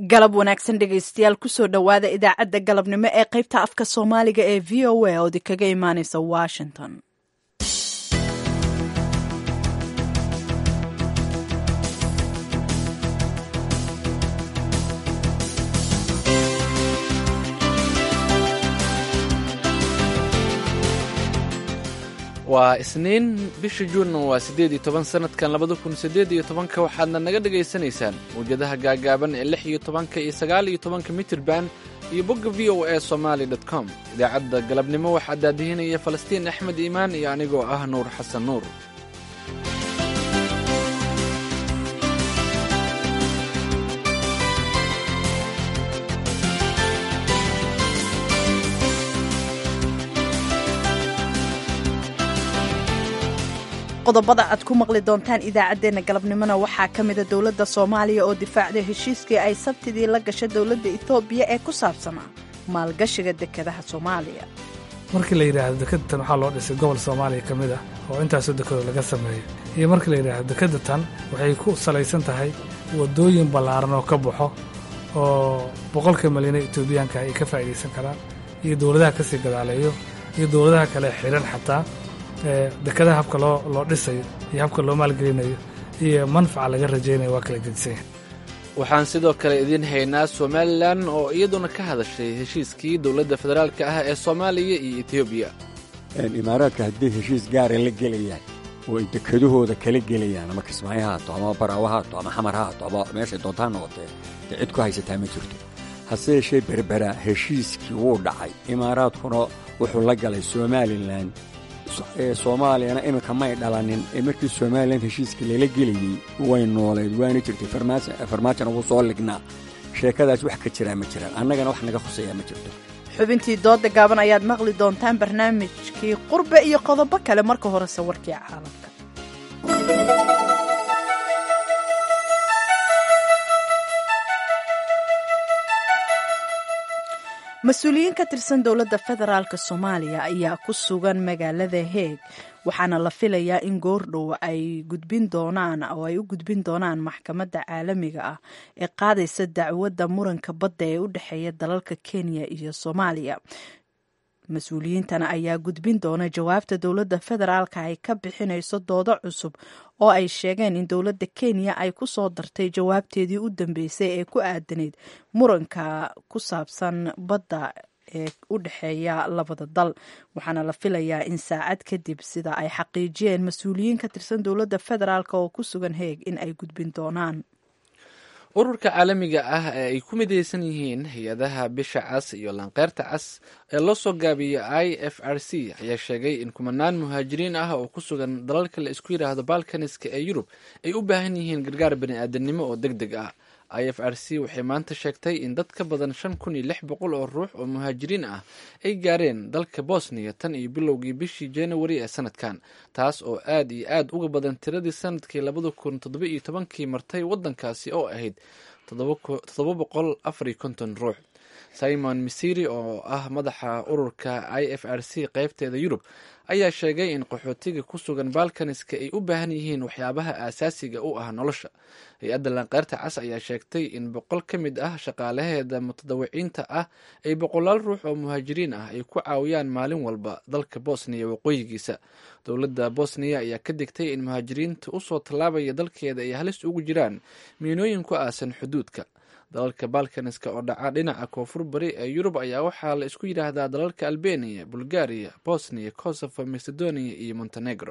galab wanaagsan dhegaystayaal kusoo dhowaada idaacadda galabnimo ee qaybta afka soomaaliga ee v o a oodi kaga imaaneysa washington waa isniin bisha juunna waa siddeed iyo toban sannadkan labada kun siddeed iyo tobanka waxaadna naga dhegaysanaysaan mawjadaha gaagaaban ee lix iyo tobanka iyo sagaal iyo tobanka mitirban iyo bogga v o a somaali dot com idaacadda galabnimo waxaa daadihinaya falastiin axmed iimaan iyo anigoo ah nuur xasan nuur qodobada aad ku maqli doontaan idaacaddeenna galabnimona waxaa ka mida dowladda soomaaliya oo difaacday heshiiskii ay sabtidii la gashay dowladda etoobiya ee ku saabsanaa maalgashiga dekedaha soomaaliya markii la yidhaahdo dekedatan waxaa loo dhisay gobol soomaaliya ka mid ah oo intaasoo dekedo laga sameeyo iyo markii la yidhaahdo dekedatan waxay ku salaysan tahay waddooyin ballaaran oo ka baxo oo boqolka malyan ee etoobiyaanka ay ka faa'iidaysan karaan iyo dowladaha ka sii gadaaleeyo iyo dowladaha kale xidhan xataa dekadaha habka loo loo dhisayo iyo habka loo maalgelinayo iyo manfaca laga rajaynayo waa kala gedisanya waxaan sidoo kale idiin haynaa somalilan oo iyaduna ka hadashay heshiiskii dowladda federaalka ah ee soomaaliya iyo etoobiya imaaraadka haddii heshiis gaara la gelayaan oo ay dekedahooda kala gelayaan ama kismaayo ha haato ama baraawo ha haato ama xamar ha haato ama meeshay doontaa noqotee dee cid ku haysataa ma jirto hase yeeshee berbera heshiiskii wuu dhacay imaaraadkuna wuxuu la galay somalilan soomaaliyana iminka may dhalanin ee markii somalilan heshiiska lala gelayey way noolayd waana jirtay farmaajona wuu soo lignaa sheekadaas wax ka jiraa ma jiraan annagana wax naga khuseeyaa ma jirto xubintii dooda gaaban ayaad maqli doontaan barnaamijkii qurbe iyo qodobo kale marka horese warkii caalamka mas-uuliyiin ka tirsan dowladda federaalk soomaaliya ayaa ku sugan magaalada heeg waxaana la filayaa in goordhow ay gudbin doonaan oo ay u gudbin doonaan maxkamadda caalamiga ah ee qaadaysa dacwadda muranka badda ee u dhexeeya dalalka kenya iyo soomaaliya mas-uuliyiintana ayaa gudbin doona jawaabta dowladda federaalka ay ka bixinayso doodo cusub oo ay sheegeen in dowladda kenya ay ku soo dartay jawaabteedii u dambeysay ee ku aadanayd muranka ku saabsan badda ee u dhexeeya labada dal waxaana la filayaa in saacad kadib sida ay xaqiijiyeen mas-uuliyiin ka tirsan dowladda federaalk oo ku sugan heeg in ay gudbin doonaan ururka caalamiga ah ee ay ku midaysan yihiin hay-adaha bisha cas iyo lanqeyrta cas ee loo soo gaabiyey i f r c ayaa sheegay in kumanaan muhaajiriin ah oo ku sugan dalalka la isku yidhaahdo balkaniska ee yurub ay u baahan yihiin gargaar bani-aadanimo oo deg deg ah i f r c waxay maanta sheegtay in dad ka badan shan kun iyo lix boqol oo ruux oo muhaajiriin ah ay gaareen dalka bosniya tan iyo bilowgii bishii januari ee sanadkan taas oo aad iyo aad uga badan tiradii sanadkii labada kun toddoba iyo tobankii martay waddankaasi oo ahayd toddoba boqol afar iyo konton ruux simon misiri oo ah madaxa ururka i f r c qeybteeda yurub ayaa sheegay in qaxootiga ku sugan balkaniska ay u baahan yihiin waxyaabaha aasaasiga u ah nolosha hay-adda lanqeyrta cas ayaa sheegtay in boqol ka mid ah shaqaalaheeda mutadawiciinta ah ay boqolaal ruux oo muhaajiriin ah ay ku caawiyaan maalin walba dalka bosniya waqooyigiisa dowladda bosniya ayaa ka digtay in muhaajiriinta usoo tallaabaya dalkeeda ay halis ugu jiraan miinooyin ku aasan xuduudka dalalka balkaniska oo dhaca dhinaca koonfur bari ee yurub ayaa waxaa la isku yidhaahdaa dalalka albeniya bulgaria bosniya kosovo macedonia iyo montenegro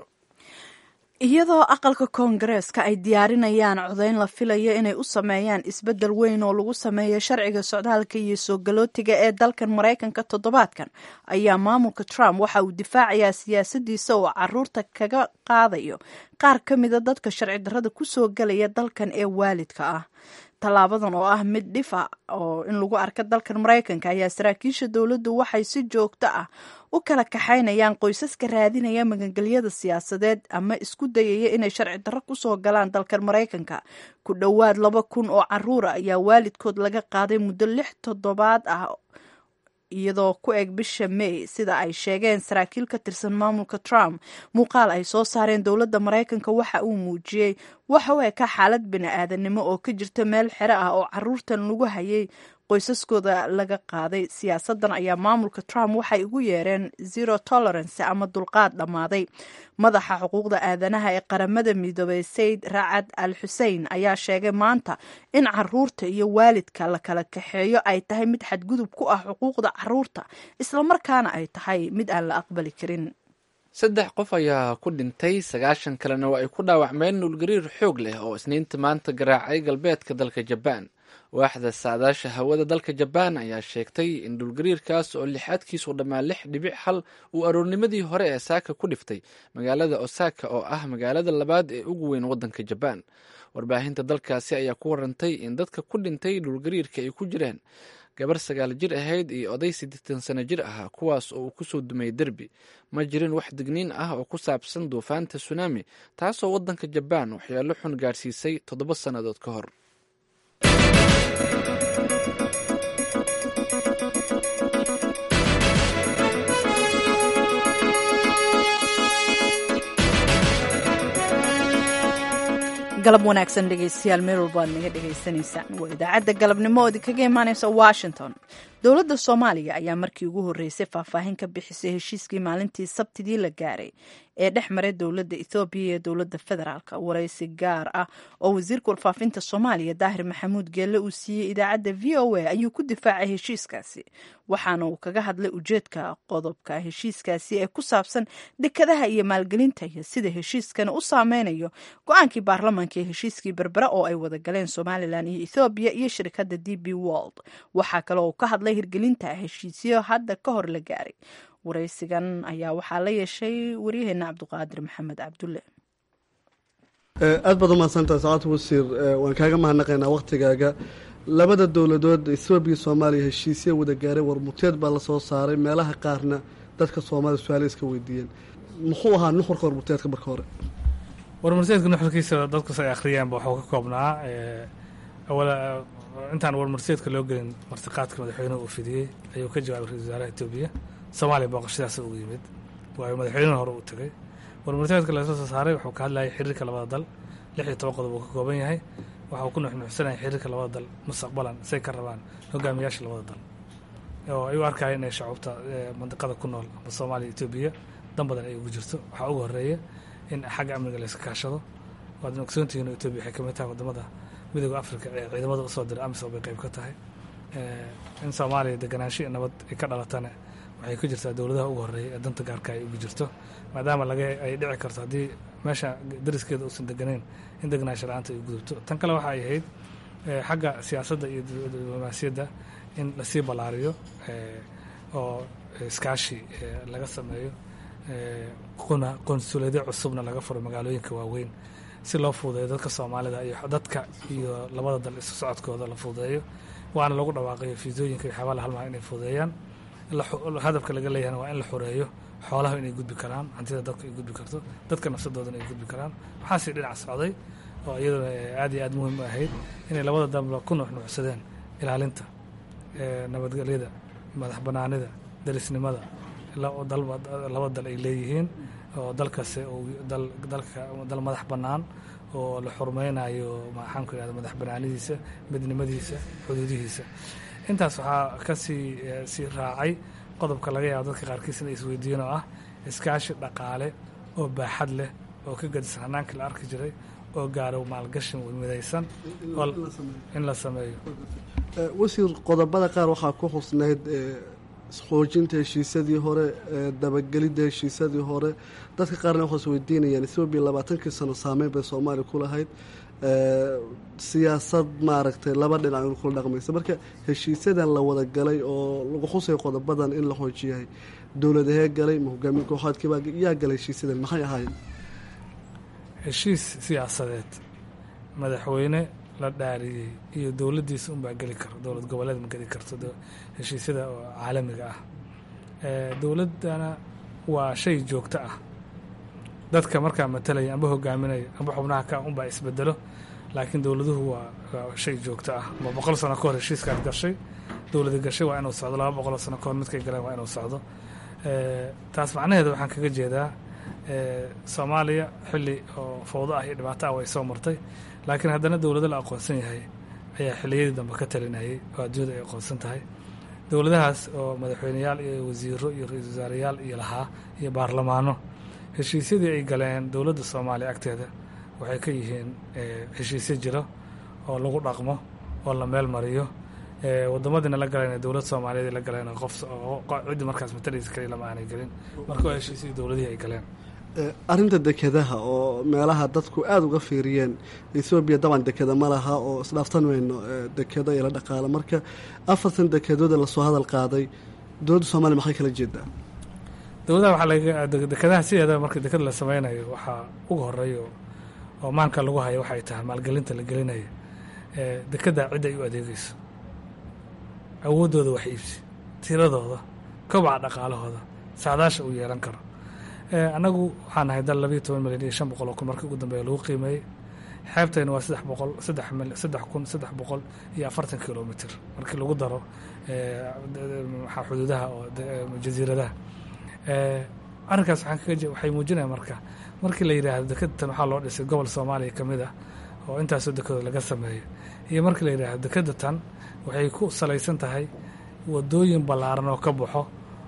iyadoo aqalka koongareeska ay diyaarinayaan codayn la filayo inay u sameeyaan isbeddel weyn oo lagu sameeyo sharciga socdaalka iyo soo galootiga ee dalkan maraykanka toddobaadkan ayaa maamulka trump waxa uu difaacayaa siyaasadiisa oo caruurta kaga qaadayo qaar ka mida dadka sharci darrada kusoo galaya dalkan ee waalidka ah tallaabadan oo ah mid dhifa oo in lagu arka dalkan maraykanka ayaa saraakiisha dowladdu waxay si joogto ah u kala kaxaynayaan qoysaska raadinaya magangelyada siyaasadeed ama isku dayaya inay sharci darro kusoo galaan dalkan maraykanka ku dhowaad laba kun oo caruura ayaa waalidkood laga qaaday muddo lix toddobaad ah iyadoo ku eg bisha may sida ay sheegeen saraakiil ka tirsan maamulka trump muuqaal ay soo saareen dowladda maraykanka waxa uu muujiyey waxa u eka xaalad bini-aadanimo oo ka jirta meel xero ah oo caruurtan lagu hayay qoysaskooda laga qaaday siyaasadan ayaa maamulka trump waxay ugu yeereen zero tolerance ama dulqaad dhammaaday madaxa xuquuqda aadanaha ee qaramada midoobay sayid racad al xusein ayaa sheegay maanta in caruurta iyo waalidka la kala kaxeeyo ay tahay mid xadgudub ku ah xuquuqda caruurta islamarkaana ay tahay mid aan la aqbali karin saddex qof ayaa ku dhintay sagaashan kalena waa ay ku dhaawacmeen nuulgariir xoog leh oo isniinta maanta garaacay galbeedka dalka jabaan waaxda saadaasha hawada dalka jabaan ayaa sheegtay in dhulgariirkaas oo lixaadkiisu dhammaa lix dhibic hal uu aroornimadii hore ee saaka ku dhiftay magaalada osaka oo ah magaalada labaad ee ugu weyn waddanka jabaan warbaahinta dalkaasi ayaa ku warantay in dadka ku dhintay dhulgariirka ay ku jireen gabar sagaal jir ahayd iyo oday siddeetan sano jir ahaa kuwaas oo uu kusoo dumay derbi ma jirin wax digniin ah oo ku saabsan duufaanta tsunami taasoo waddanka jabaan waxyaalo xun gaadhsiisay toddoba sannadood ka hor galab wanaagsan dhegeystayaal meel walba aad naga dhegaysanaysaan waa idaacadda galabnimo oo idinkaga imaaneysa washington dowladda soomaaliya ayaa markii ugu horreysay faahfaahin ka bixisay heshiiskii maalintii sabtidii la gaaray ee dhex maray dowladda ethoobiya iyo dowladda federaalk waraysi gaar ah oo wasiirka warfaafinta soomaaliya daahir maxamuud geelle uu siiyey idaacadda v o a ayuu ku difaacay heshiiskaasi waxaana uu kaga hadlay ujeedka qodobka heshiiskaasi ee ku saabsan dekadaha iyo maalgelinta iyo sida heshiiskani u saameynayo go-aankii baarlamaanka ee heshiiskii berbera oo ay wada galeen somalilan iyo ethoobiya iyo shirkadda d b wold waxaa kale oo ka hadlay hirgelinta heshiisyo hadda ka hor la gaaray waraysigan ayaa waxaa la yeeshay waryaheena cabduqaadir maxamed cabdulle aad baad umahadsantaha sacaad wasiir waan kaaga mahadnaqaynaa wakhtigaaga labada dowladood ethoobiya soomaaliya heshiisya wada gaaray warmuteed baa lasoo saaray meelaha qaarna dadka soomaalida su-aala iska weydiiyeen muxuu ahaa nuxurka warmuteedka marka hore warmarseedka nuxurkiisa dadkas ay akhriyaanba waxuu ka koobnaa intaan warmarseedka loo gelin martiqaadka madaxweynuhu uu fidiyey ayuu ka jawaabay ra-isul wasaaraha etoobiya soomaaliya booqashadaas ugu yimid waayo madaxweynuhu hore uu tegay warmarseedka lasoo soo saaray wuxuu ka hadlayay xiriirka labada dal lix iyo toban qodob uu ka kooban yahay waxau ku nuxnuxsanaya xiriirka labada dal mustaqbalan say ka rabaan hogaamiyaasha labada dal oo ay u arkaya inay shacuubta mandiqada ku nool ama soomaaliya etoobiya dan badan ay ugu jirto waxaa ugu horeeya in xagga amniga layska kaashado waadna ogsoontihiin etoobiya waxay kamid tahay wadamada midooda africa ee ciidamada usoo diray amisom bay qayb ka tahay in soomaaliya deganaansho iyo nabad ay ka dhalatana waxay ku jirtaa dowladaha ugu horeeya ee danta gaarka ay ugu jirto maadaama laga ay dhici karto haddii meesha dariskeeda uusan deganayn in deganaansho la-aanta ay gudubto tan kale waxa ay ahayd xagga siyaasadda iyo diblomaasiyadda in lasii ballaariyo oo iskaashi laga sameeyo kuna qonsuuladyo cusubna laga furo magaalooyinka waaweyn si loo fududeeyo dadka soomaalida iyo dadka iyo labada dal isu socodkooda la fududeeyo waana lagu dhawaaqayo fiisooyinka iyo xabaala halmaa inay fududeeyaan hadafka laga leeyahana waa in la xoreeyo xoolaha inay gudbi karaan hantida dadku ay gudbi karto dadka nafsadoodana ay gudbi karaan waxaasii dhinac socday oo iyaduna aad iyo aad muhiim u ahayd inay labada dalba ku nuxnuxsadeen ilaalinta nabadgelyada madax banaanida darisnimada laba dal ay leeyihiin oo dalkasi dalka dal madax bannaan oo la xurmeynayo maxaan ku ihahda madax banaanidiisa midnimadiisa xuduudihiisa intaas waxaa kasii sii raacay qodobka laga yaabo dadka qaarkiis inay isweydiiyeen oo ah iskaashi dhaqaale oo baaxad leh oo ka gadisan hanaankii la arki jiray oo gaaro maalgashin midaysan in la sameeyo wasiir qodobada qaar waxaa ku xusnayd xoojinta heshiisyadii hore dabagelidda heshiisyadii hore dadka qaarna waxay is weydiinayaan ethoobiya labaatankii sano saameyn bay soomaaliya ku lahayd siyaasad maaragtay laba dhinac in kula dhaqmaysa marka heshiisyadan la wada galay oo lagu xusayo qodobadan in la xoojiyahay dowladahee galay ma hogaamiye kooxaadkiibaa yaa galay heshiisyadan maxay ahaayeen heshiis siyaasadeed madaxweyne la dhaariyey iyo dowladdiisa unbaa geli karo dowlad goboleed ma geli karto heshiisyada oo caalamiga ah dowladdana waa shay joogto ah dadka markaa matalaya amba hogaaminaya amba xubnaha ka unbaa isbedelo laakiin dowladuhu waa shay joogto ah ama boqol sano ka hor heshiiskaad gashay dowlada gashay waa inuu socdo laba boqoloo sano kahor midkay galeen waa inuu socdo taas macnaheeda waxaan kaga jeedaa soomaaliya xilli oo fawdo ah iyo dhibaato ah way soo martay laakiin haddana dowlado la aqoonsan yahay ayaa xilliyadii dambe ka talinayay oo adduunyada ay aqoonsan tahay dowladahaas oo madaxweyneyaal iyo wasiiro iyo ra-iisul wasaarayaal iyo lahaa iyo baarlamaano heshiisyadii ay galeen dowladda soomaaliya agteeda waxay ka yihiin heshiisyo jiro oo lagu dhaqmo oo la meel mariyo wadamadiina la galeen dowlad soomaaliyeed la galeen qof ciddii markaas matalaysa kaliya lama aanay gelin marka waa heshiisyadii dowladihii ay galeen arrinta dekedaha oo meelaha dadku aada uga fiiriyeen ethoobiya daban dekeda ma laha oo isdhaaftan weyno dekedo iyo la dhaqaalo marka afartan dekedooda lasoo hadal qaaday dowladda soomaliya maxay kala jeedaa dowladaha waxaa laga dekedaha sideeda marka deked la sameynayo waxaa uga horeeya oo maanka lagu hayo waxay tahay maalgelinta la gelinayo dekedda cidda ay u adeegeyso awooddooda wax iibsi tiradooda kobaca dhaqaalahooda saadaasha uu yeelan karo annagu waxaan nahay dal labayo toban milyan iyo shan boqol oo kun markii ugu dambeeya lagu qiimeeyey xeebtayna waa saddex boqol saddex mil saddex kun saddex boqol iyo afartan kilomitr markii lagu daro maxaa xuduudaha oo jasiiradaha arrinkaas waxaan kaga waxay muujinaya marka markii la yidhaahdo dekedatan waxaa loo dhisay gobol soomaaliya ka mid ah oo intaasoo dekedood laga sameeyo iyo markii la yidhaahdo dekedatan waxay ku salaysan tahay wadooyin ballaaran oo ka baxo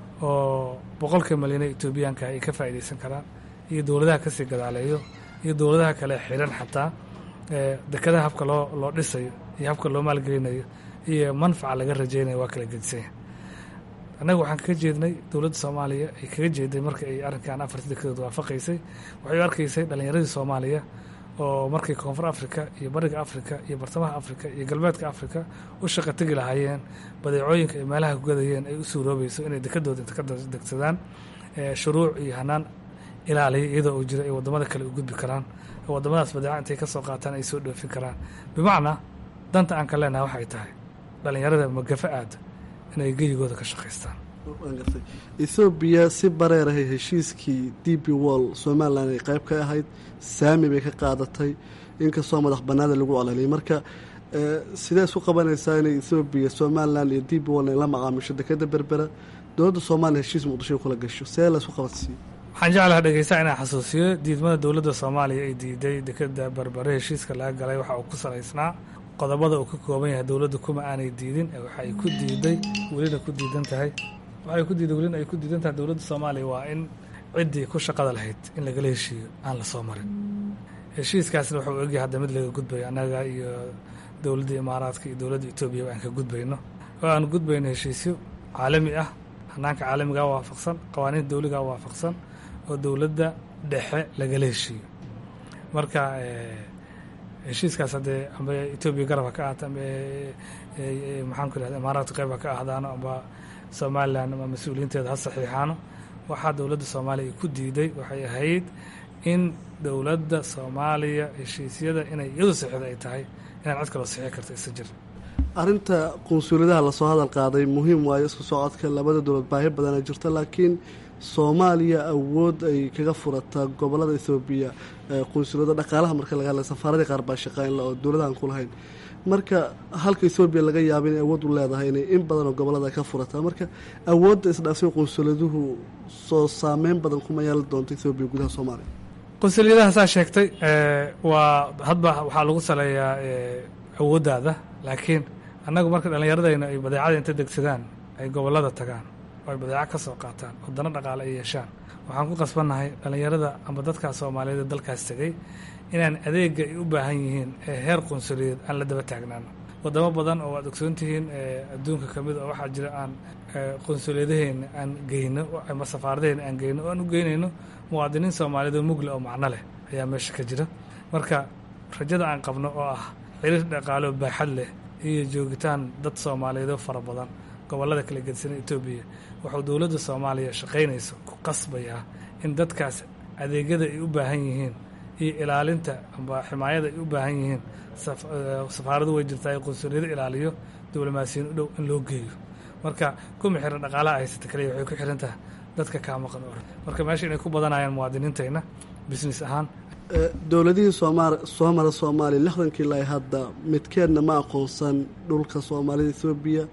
oo boqolka malyan ee etoobiyaanka ay ka faa'iidaysan karaan iyo dowladaha kasii gadaaleeyo iyo dowladaha kale xiran xataa dekedaha habka loo loo dhisayo iyo habka loo maalgelinayo iyo manfaca laga rajaynayo waa kala gedisanya annaga waxaan kaga jeednay dowladda soomaaliya ay kaga jeeday marka ay arrinkan afarta dekedood waafaqaysay waxay u arkaysay dhallinyaradii soomaaliya oo markay koonfur africa iyo bariga africa iyo bartamaha africa iyo galbeedka africa u shaqa tegi lahaayeen badeecooyinka ay meelaha ku gadayeen ay u suuroobayso inay dekedooda inta ka degsadaan shuruuc iyo hanaan ilaaliya iyadoo uu jiro ay waddamada kale u gudbi karaan oo waddamadaas badeeca intay ka soo qaataan ay soo dhoofin karaan bimacnaa danta aan ka leenaha waxay tahay dhallinyarada magafa aada inay geyigooda ka shaqaystaan ethoobiya si bareerahay heshiiskii d b wall somalilan ay qayb ka ahayd saami bay ka qaadatay inkastoo madax banaada lagu colaliyay marka sidee isku qabanaysaa inay ethoobiya somalilan iyo d b wall ay la macaamisho dekeda berbera dowladda soomaaliya heshiis muqdisho kula gasho see la isku qabansiiyo waxaan jeclaha dhegeysaa inaan xasuusiyo diidmada dowladda soomaaliya ay diiday dekeda berbere heshiiska laga galay waxa uu ku salaysnaa qodobada uu ka kooban yahay dowladda kuma aanay diidin waxay ku diiday welina ku diidan tahay waxay ku diiday welina ay ku diidan tahay dowladda soomaaliya waa in ciddii ku shaqada lahayd in lagala heshiiyo aan la soo marin heshiiskaasna wuxuu egyahay hadda mid laga gudbayo annaga iyo dowladda imaaraadka iyo dowladda etoobiya aan ka gudbayno oo aan gudbayno heshiisyo caalami ah hanaanka caalamigaa waafaqsan qawaaniinta dowligaa waafaqsan oo dowladda dhexe lagala heshiiyo marka heshiiskaas haddee amba etoobiya garabha ka ahaato amba maxaan ku irahda imaaraadka qayb ha ka ahdaano amba somalilan ama mas-uuliyiinteeda ha saxiixaano waxaa dowladda soomaaliya ku diiday waxay ahayd in dowladda soomaaliya heshiisyada inay iyadu saxiixda ay tahay inaan cid kaloo saxiix karta isa jir arrinta qunsuuliyadaha lasoo hadal qaaday muhiim waayo isku socodka labada dowlad baahi badana jirta laakiin soomaaliya awood ay kaga furataa gobolada ethoobiya qunsuliyada dhaqaalaha marka laga hadlay safaaradii qaar baa shaqeynla oo dowladahan ku lahayn marka halka ethoobiya laga yaaba inay awood u leedahay inay in badanoo gobolada ka furataa marka awoodda isdhaafsan qunsuliyaduhu soo saameyn badan kuma yeelan doonta ethoobiya gudaha soomaaliya qunsuliyadaha saa sheegtay waa hadba waxaa lagu saleeyaa awooddaada laakiin annagu marka dhallinyaradayna ay badeecada inta degsadaan ay gobolada tagaan oo ay badeeco ka soo qaataan oo dano dhaqaale ay yeeshaan waxaan ku qasbannahay dhallinyarada amba dadkaas soomaaliyeed ee dalkaas tegey inaan adeega ay u baahan yihiin ee heer qunsuliyeed aan la daba taagnaano wadamo badan oo waad ogsoon tihiin adduunka ka mid oo waxaa jira aan qunsuliyadaheena aan geyno ama safaaradaheena aan geyno oo aan u geynayno muwaadiniin soomaaliyeed oo mugle oo macno leh ayaa meesha ka jira marka rajada aan qabno oo ah xiriir dhaqaale oo baaxad leh iyo joogitaan dad soomaaliyeed oo fara badan gobollada kala gedisan etoobiya wuxuu dowladda soomaaliya shaqaynayso ku qasbayaa in dadkaas adeegyada ay u baahan yihiin iyo ilaalinta amba ximaayada ay u baahan yihiin safaaradu way jirtaa ee qunsuliyado ilaaliyo diblomaasiyiin u dhow in loo geeyo marka kuma xiran dhaqaalaha haysata kaliya waxay ku xiran tahay dadka kaa maqan or marka meesha inay ku badanayaan muwaadiniintayna business ahaan dowladihii soomaal soo mara soomaaliya lixdankii ilaa hadda midkeedna ma aqoonsan dhulka soomaalida ethoobiya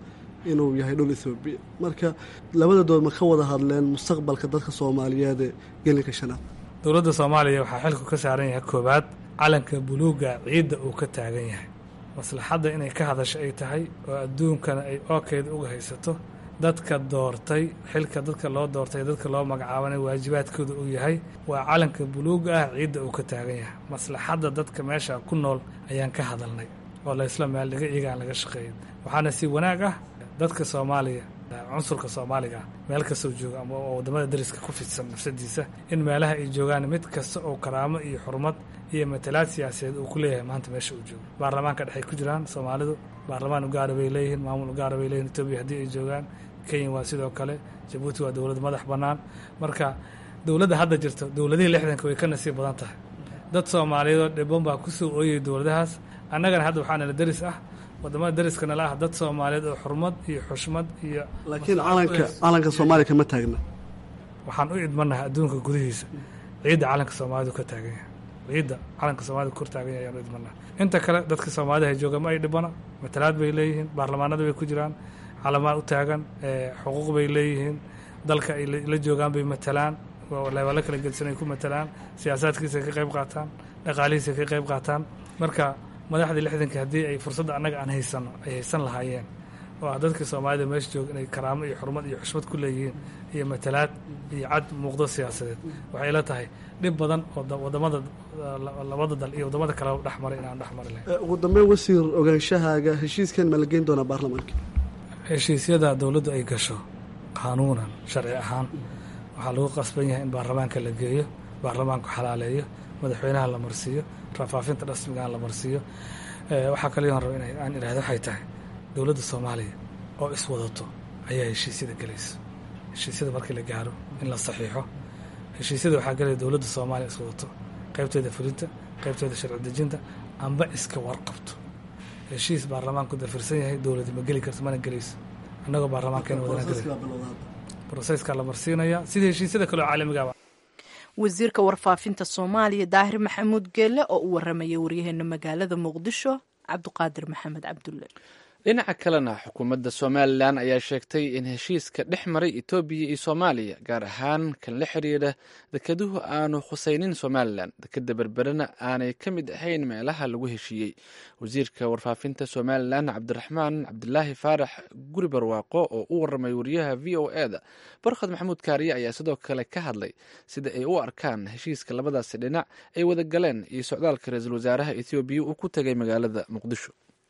inuu yahay dhul ethoobiya marka labada dood ma ka wada hadleen mustaqbalka dadka soomaaliyeed ee gelinka shanaad dowladda soomaaliya waxaa xilku ka saaran yahay koowaad calanka buluuga ciidda uu ka taagan yahay maslaxadda inay ka hadasho ay tahay oo adduunkana ay ookeeda uga haysato dadka doortay xilka dadka loo doortay dadka loo magacaabanay waajibaadkooda uu yahay waa calanka buluuga ah ciidda uu ka taagan yahay maslaxadda dadka meesha ku nool ayaan ka hadalnay oo laysla meel dhiga iyagaan laga shaqeeyin waxaana si wanaag ah dadka soomaaliya cunsurka soomaaliga ah meel kastoo jooga ama oo waddamada dariska ku fidsan nafsadiisa in meelaha ay joogaan mid kasta oo karaamo iyo xurmad iyo matalaad siyaasadeed uu ku leeyahay maanta meesha uu joogo baarlamaanka dhexay ku jiraan soomaalidu baarlamaan ugaara bay leeyihiin maamul ugaara bay leeyihin etoobiya haddii ay joogaan kenya waa sidoo kale jabuuti waa dowlad madax bannaan marka dowladda hadda jirto dowladihii lixdanka way ka nasiib badan tahay dad soomaaliyeedoo dhibban baa ku soo ooyay dowladahaas annagana hadda waxaa nala deris ah waddamada deriska nala ah dad soomaaliyeed oo xurmad iyo xushmad iyo laakiin calanka calanka soomaaliya kama taagna waxaan u idmanahay adduunka gudihiisa ciidda calanka soomaalidu ka taagan yahay ciidda calanka soomaalida kor taagan yahay ayaan u idmanahay inta kale dadka soomaalida hay jooga ma ay dhibana matalaad bay leeyihiin baarlamaanada bay ku jiraan calamaan u taagan xuquuq bay leeyihiin dalka ay la joogaan bay matalaan leebalo kala gedisan ay ku matalaan siyaasaadkiisa ka qayb qaataan dhaqaalihiisa ka qayb qaataan marka madaxdii lixdankii haddii ay fursadda annaga aan haysano ay haysan lahaayeen oo ah dadkii soomaalida meesha jooga inay karaamo iyo xurmad iyo xushmad ku leeyihiin iyo matalaad iyo cad muuqdo siyaasadeed waxay la tahay dhib badan oo wadamada labada dal iyo waddamada kale dhex maray inaan dhex mari lahayn ugu dambeyn wasiir ogaanshahaaga heshiiskan ma la geyn doonaa baarlamaanka heshiisyada dowladdu ay gasho qaanuunan sharci ahaan waxaa lagu qasban yahay in baarlamaanka la geeyo baarlamaanku xalaaleeyo madaxweynaha la marsiiyo rafaafinta rasmigaan la marsiiyo waxaa kaliyoon raba in aan idhahdo waxay tahay dowladda soomaaliya oo iswadato ayaa heshiisyada gelaysa heshiisyada markii la gaaro in la saxiixo heshiisyada waxaa gelaya dowladda soomaaliya iswadato qaybteeda fulinta qaybteeda sharci dejinta amba iska warqabto heshiis baarlamaanku dafirsan yahay dowladi ma geli karto mana gelayso annagoo baarlamaankeena wadana gelay broseskaa la marsiinaya sida heshiisyada kaleo caalamigaaba wasiirka warfaafinta soomaaliya daahir maxamuud geelle oo u waramaya waryaheena magaalada muqdisho cabduqaadir maxamed cabdulle dhinaca kalena xukuumadda somalilan ayaa sheegtay in heshiiska dhex maray etoobiya iyo soomaaliya gaar ahaan kan la xiriira dekeduhu aanu khusaynin somalilan dekeda berberena aanay ka mid ahayn meelaha lagu heshiiyey wasiirka warfaafinta somalilan cabdiraxmaan cabdilaahi faarax guri barwaaqo oo u waramay wariyaha v o e da barkhad maxamuud kaariye ayaa sidoo kale ka hadlay sida ay u arkaan heshiiska labadaasi dhinac ay wada galeen iyo socdaalka ra-iisul wasaaraha ethoobiya uu ku tegay magaalada muqdisho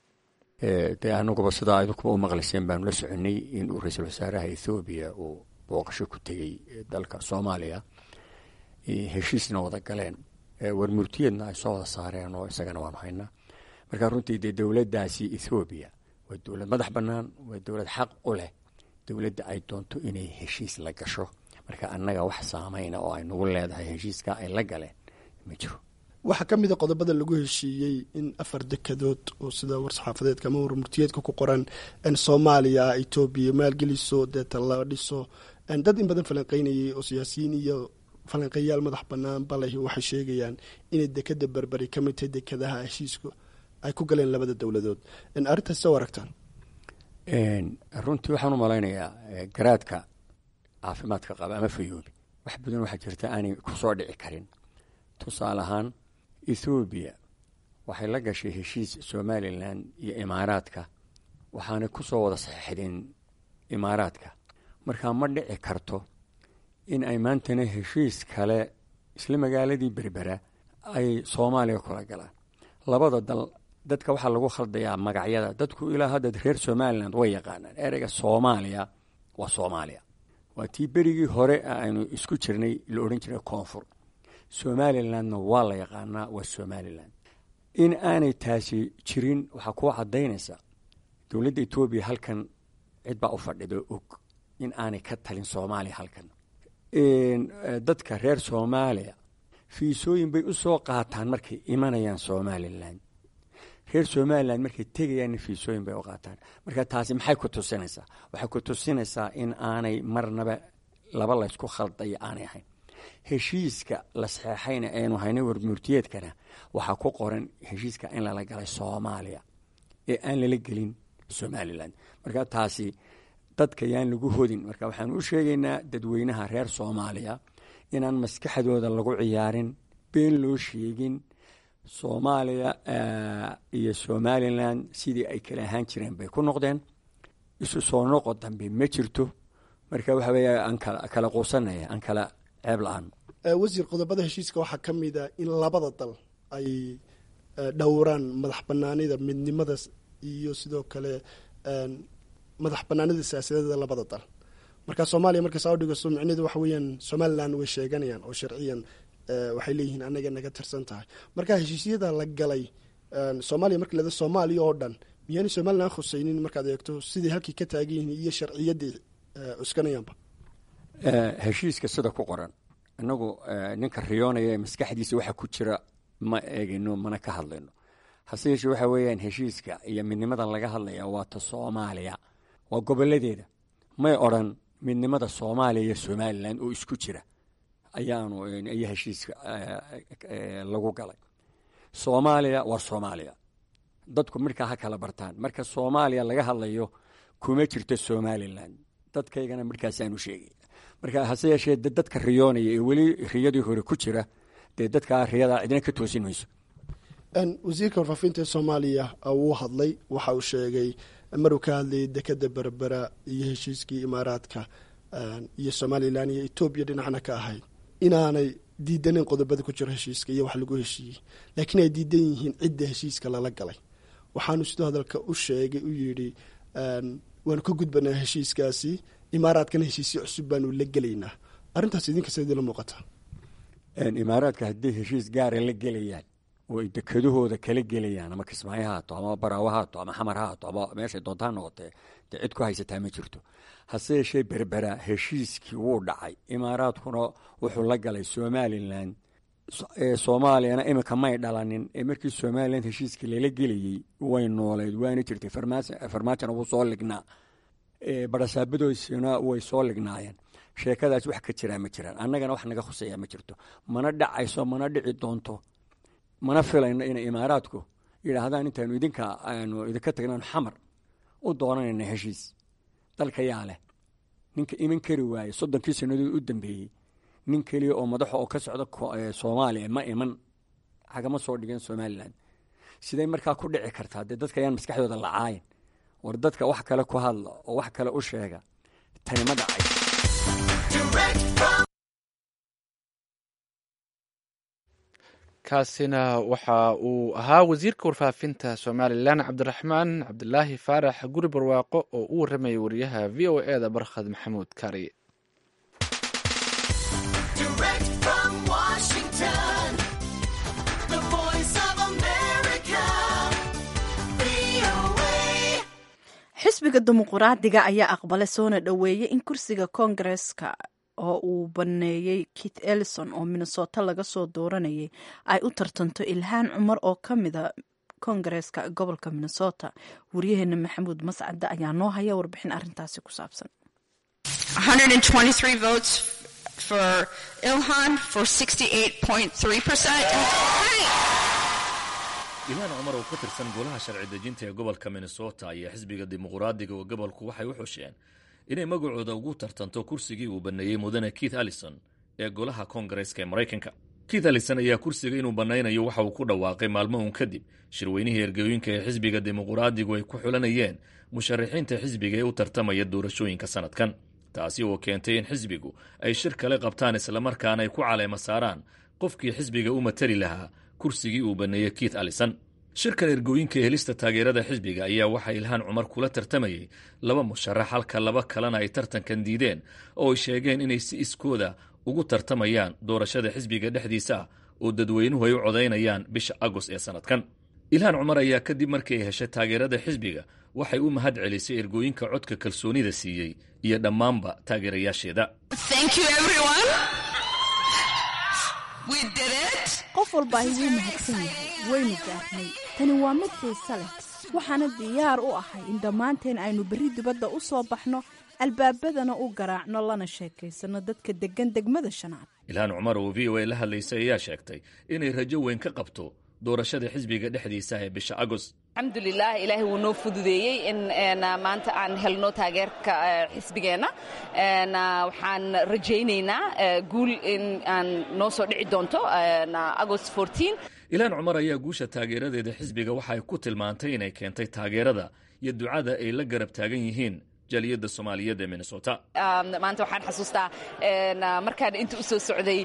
dee anaguba sidaa idinkuba u maqlayseen baanu la soconay in uu ra-iisul wasaaraha ethoobiya uu booqasho ku tegey dalka soomaaliya heshiisna wada galeen warmurtiyeedna ay soo wada saareen oo isagana waanu haynaa marka runtii dee dowladdaasi ethoobiya waa dowlad madax bannaan waa dowlad xaq u leh dowladda ay doonto inay heshiis la gasho marka annaga wax saameyna oo ay nagu leedahay heshiiska ay la galeen ma jiro waxaa ka mid a qodobada lagu heshiiyey in afar dekadood oo sida war-saxaafadeedka ama warmurtiyeedka ku qoran soomaaliya etoobiya maalgeliso deeta la dhiso dad in badan falanqeynayay oo siyaasiyiin iyo falanqeeyaal madax bannaan baleh waxay sheegayaan inay dekada berberi ka mid tahay dekadaha heshiisku ay ku galeen labada dowladood arrintaas soo aragtaan runtii waxaan u malaynayaa garaadka caafimaadka qaba ama fayoobi wax badan waxaa jirta aanay kusoo dhici karin tusaale ahaan ethoobiya waxay la gashay heshiis somalilan iyo imaaraadka waxaanay ku soo wada saxeixdeen imaaraadka markaa ma dhici karto in ay maantana heshiis kale isla magaaladii berbera ay soomaaliya kula galaan labada dal dadka waxaa lagu khaldayaa magacyada dadku ilaa hadda reer somalilan way yaqaanaan ereyga soomaaliya waa soomaaliya waa tii berigii hore aynu isku jirnay la odhan jiray koonfur somalilandna waa la yaqaanaa waa somalilan in aanay taasi jirin waxaa kuu caddaynaysa dowladda etoobiya halkan cid baa u fadhido og in aanay ka talin soomaaliya halkan dadka reer soomaaliya fiisooyin bay u soo qaataan markay imanayaan somalilan reer somalilan markay tegayaanna fiisooyin bay u qaataan marka taasi maxay ku tusinaysaa waxay ku tusinaysaa in aanay marnaba laba laysku khaldaya aanay ahayn heshiiska la saxeexayna aynu haynay warmurtiyeedkana waxaa ku qoran heshiiska in lala galay soomaaliya ee aan lala gelin somalilan marka taasi dadka yaan lagu hodin marka waxaan u sheegaynaa dadweynaha reer soomaaliya inaan maskaxdooda lagu ciyaarin been loo sheegin soomaaliya iyo somalilan sidii ay kala ahaan jireen bay ku noqdeen isu soo noqo dambe ma jirto marka waxa weeye aan kala quusanaya aan kala ceeb la-aan wasiir qodobada heshiiska waxaa ka mid a in labada dal ay dhowraan madax banaanida midnimada iyo sidoo kale madax banaanida siyaasadeeda labada dal marka soomaaliya marka saa udhigaso micneheedu waxa weeyaan somalilan way sheeganayaan oo sharciyan waxay leeyihiin anaga naga tirsan tahay marka heshiisyada la galay soomaaliya marka lada soomaaliya oo dhan miyaanay somalilan khuseynin markaad eegto sidai halkii ka taagan yihiin iyo sharciyaddii cuskanayaanba heshiiska sida ku qoran inagu ninka riyoonaya ee maskaxdiisa waxa ku jira ma eegino mana ka hadlayno hase yeeshee waxa weeyaan heshiiska iyo midnimadan laga hadlaya waa ta soomaaliya waa goboladeeda may odran midnimada soomaaliya iyo somalilan oo isku jira ayaanu iyo heshiiska lagu galay soomaaliya waa soomaaliya dadku markaa ha kala bartaan marka soomaaliya laga hadlayo kuma jirto somalilan dadkaygana markaasaanu sheegay marka hase yeeshee dadka riyoonaya ee weli riyadii hore ku jira dee dadkaa riyadaa cidina ka toosin mayso wasiirka warfaafinta ee soomaaliya wuu hadlay waxa uu sheegay maruu ka hadlayay dekeda berbera iyo heshiiskii imaaraadka iyo somalilan iyo etoobiya dhinacna ka ahayd inaanay diidanin qodobada ku jiro heshiiska iyo wax lagu heshiiyey laakiin ay diidan yihiin cidda heshiiska lala galay waxaanu sidoo hadalka u sheegay u yidhi waanu ka gudbanaa heshiiskaasi imaaraadkana heshiisyo cusub baanu la gelaynaa arrintaas idinka sidii la muuqataa imaaraadka haddii heshiis gaara la gelayaan oo ay dekadahooda kala gelayaan ama kismaayo haato ama baraawo haato ama xamar haato ama meeshay doontaa noqotee dee cid ku haysataa ma jirto hase yeeshee berbera heshiiskii wuu dhacay imaaraadkuna wuxuu la galay somalilan soomaaliyana iminka may dhalanin ee markii somalilan heshiiskii lala gelayey way nooleed waana jirtay farmaajona wuu soo lignaa barasaabadoosina way soo lignaayeen sheekadaas wax ka jiraa ma jiraan annagana wax naga khuseeya ma jirto mana dhacayso mana dhici doonto mana filayno inay imaaraadku yidhaahdaan intaanu idinka aanu idinka tagnaan xamar u doonanayna heshiis dalka yaa leh ninka iman kari waaye soddonkii sannadood u dambeeyey nin keliya oo madaxa oo ka socda soomaaliya ma iman hagama soo dhigeen somalilan siday markaa ku dhici kartaa dee dadka ayaan maskaxdooda lacaayin war dadka wax kale ku hadla oo wax kale u sheega tani ma dhacay kaasina waxa uu ahaa wasiirka warfaafinta somalilan cabdiraxmaan cabdilaahi faarax guri barwaaqo oo u warramayay wariyaha v o e da barkhad maxamuud kari xisbiga dimuquraadiga ayaa aqbalay soona dhoweeyey in kursiga koongareska oo uu baneeyey kit ellison oo minnesota laga soo dooranayay ay u tartanto ilhaan cumar oo ka mida koongareeska gobolka minnesota wariyaheena maxamuud mascade ayaa noo haya warbixin arintaasi ku saabsan ilhaan cumar oo ka tirsan golaha sharci dejinta ee gobolka minnesota ayaa xisbiga dimuquraadiga oo gobolku waxay u xusheen inay magacooda ugu tartanto kursigii uu banneeyey mudane keith allison ee golaha koongareeska ee maraykanka keith allison ayaa kursiga inuu bannaynayo waxa uu ku dhawaaqay maalmahun kadib shirweynihii ergooyinka ee xisbiga dimuquraadigu ay ku xulanayeen musharaxiinta xisbiga ee u tartamaya doorashooyinka sannadkan taasi oo keentay in xisbigu ay shir kale qabtaan islamarkaana ay ku caleema saaraan qofkii xisbiga u matali lahaa kursigii uu banneeyey keith allison shirkan ergooyinka ee helista taageerada xisbiga ayaa waxaa ilhaan cumar kula tartamayay laba musharax halka laba kalena ay tartankan diideen oo ay sheegeen inay si iskooda ugu tartamayaan doorashada xisbiga dhexdiisa ah oo dadweynuhu ay u codaynayaan bisha agost ee sannadkan ilhaan cumar ayaa kadib markii ay heshay taageerada xisbiga waxay u mahad celisay ergooyinka codka kalsoonida siiyey iyo dhammaanba taageerayaasheeda qof walba ay wuu mahadsan yahay waynu gaarnay tani waa mid xiise leh waxaana diyaar u ahay in dhammaanteen aynu berri dibadda u soo baxno albaabadana u garaacno lana sheekaysanno dadka deggan degmada shanaad ilhaan cumar oo v o a la hadlaysay ayaa sheegtay inay rajo weyn ka qabto doorashada xisbiga dhexdiisa ee bisha agost alxamdulilah ilaahay wuu noo fududeeyey in maanta aan helno taageerka xisbigeenna waxaan rajaynaynaa guul in aan noo soo dhici doonto agost ilaan cumar ayaa guusha taageeradeeda xisbiga waxa ay ku tilmaantay inay keentay taageerada iyo ducada ay la garab taagan yihiin jaaliyadda soomaaliyeed ee minnesota maanta waxaan xasuustaa markaan inta u soo socday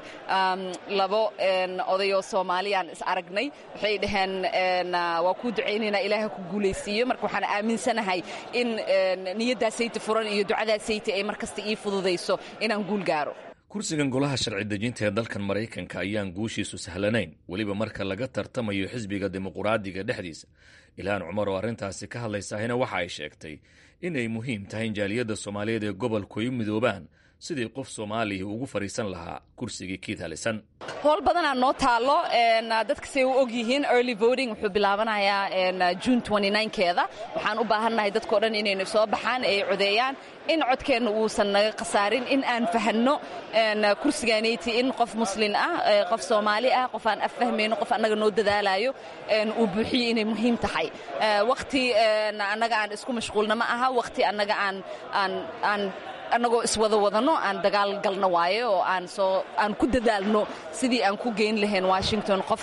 labo odayoo soomaaliyaan is aragnay waxay dhaheen waa kuu ducaynaynaa ilaaha ku guulaysiiyo marka waxaan aaminsanahay in niyaddaasayta furan iyo ducadaasayta ay mar kasta ii fududayso inaan guul gaaro kursigan golaha sharci dejinta ee dalkan maraykanka ayaan guushiisu sahlanayn weliba marka laga tartamayo xisbiga dimuquraadiga dhexdiisa ilhaan cumar oo arrintaasi ka hadlaysahina waxa ay sheegtay inay muhiim tahay in jaaliyadda soomaaliyeed ee gobolku ay u midoobaan sidii qof soomaaliya ugu fadhiisan lahaa kursigii kiit halisan howl badanaa noo taallo dadka say u og yihiin early voting wuxuu bilaabanayaa june keeda waxaan u baahannahay dadkao dhan inaynu soo baxaan ay codeeyaan in codkeenna uusan naga khasaarin in aan fahanno kursigaanayti in qof muslin ah qof soomaali ah qof aan affahmayno qof annaga noo dadaalayo uu buuxiyo inay muhiim tahay wakhti annaga aan isku mashquulna ma aha wakhti annaga aan aan annagoo iswada wadanno aan dagaal galno waaye oo aan soo aan ku dadaalno sidii aan ku geyn lahayn washington qof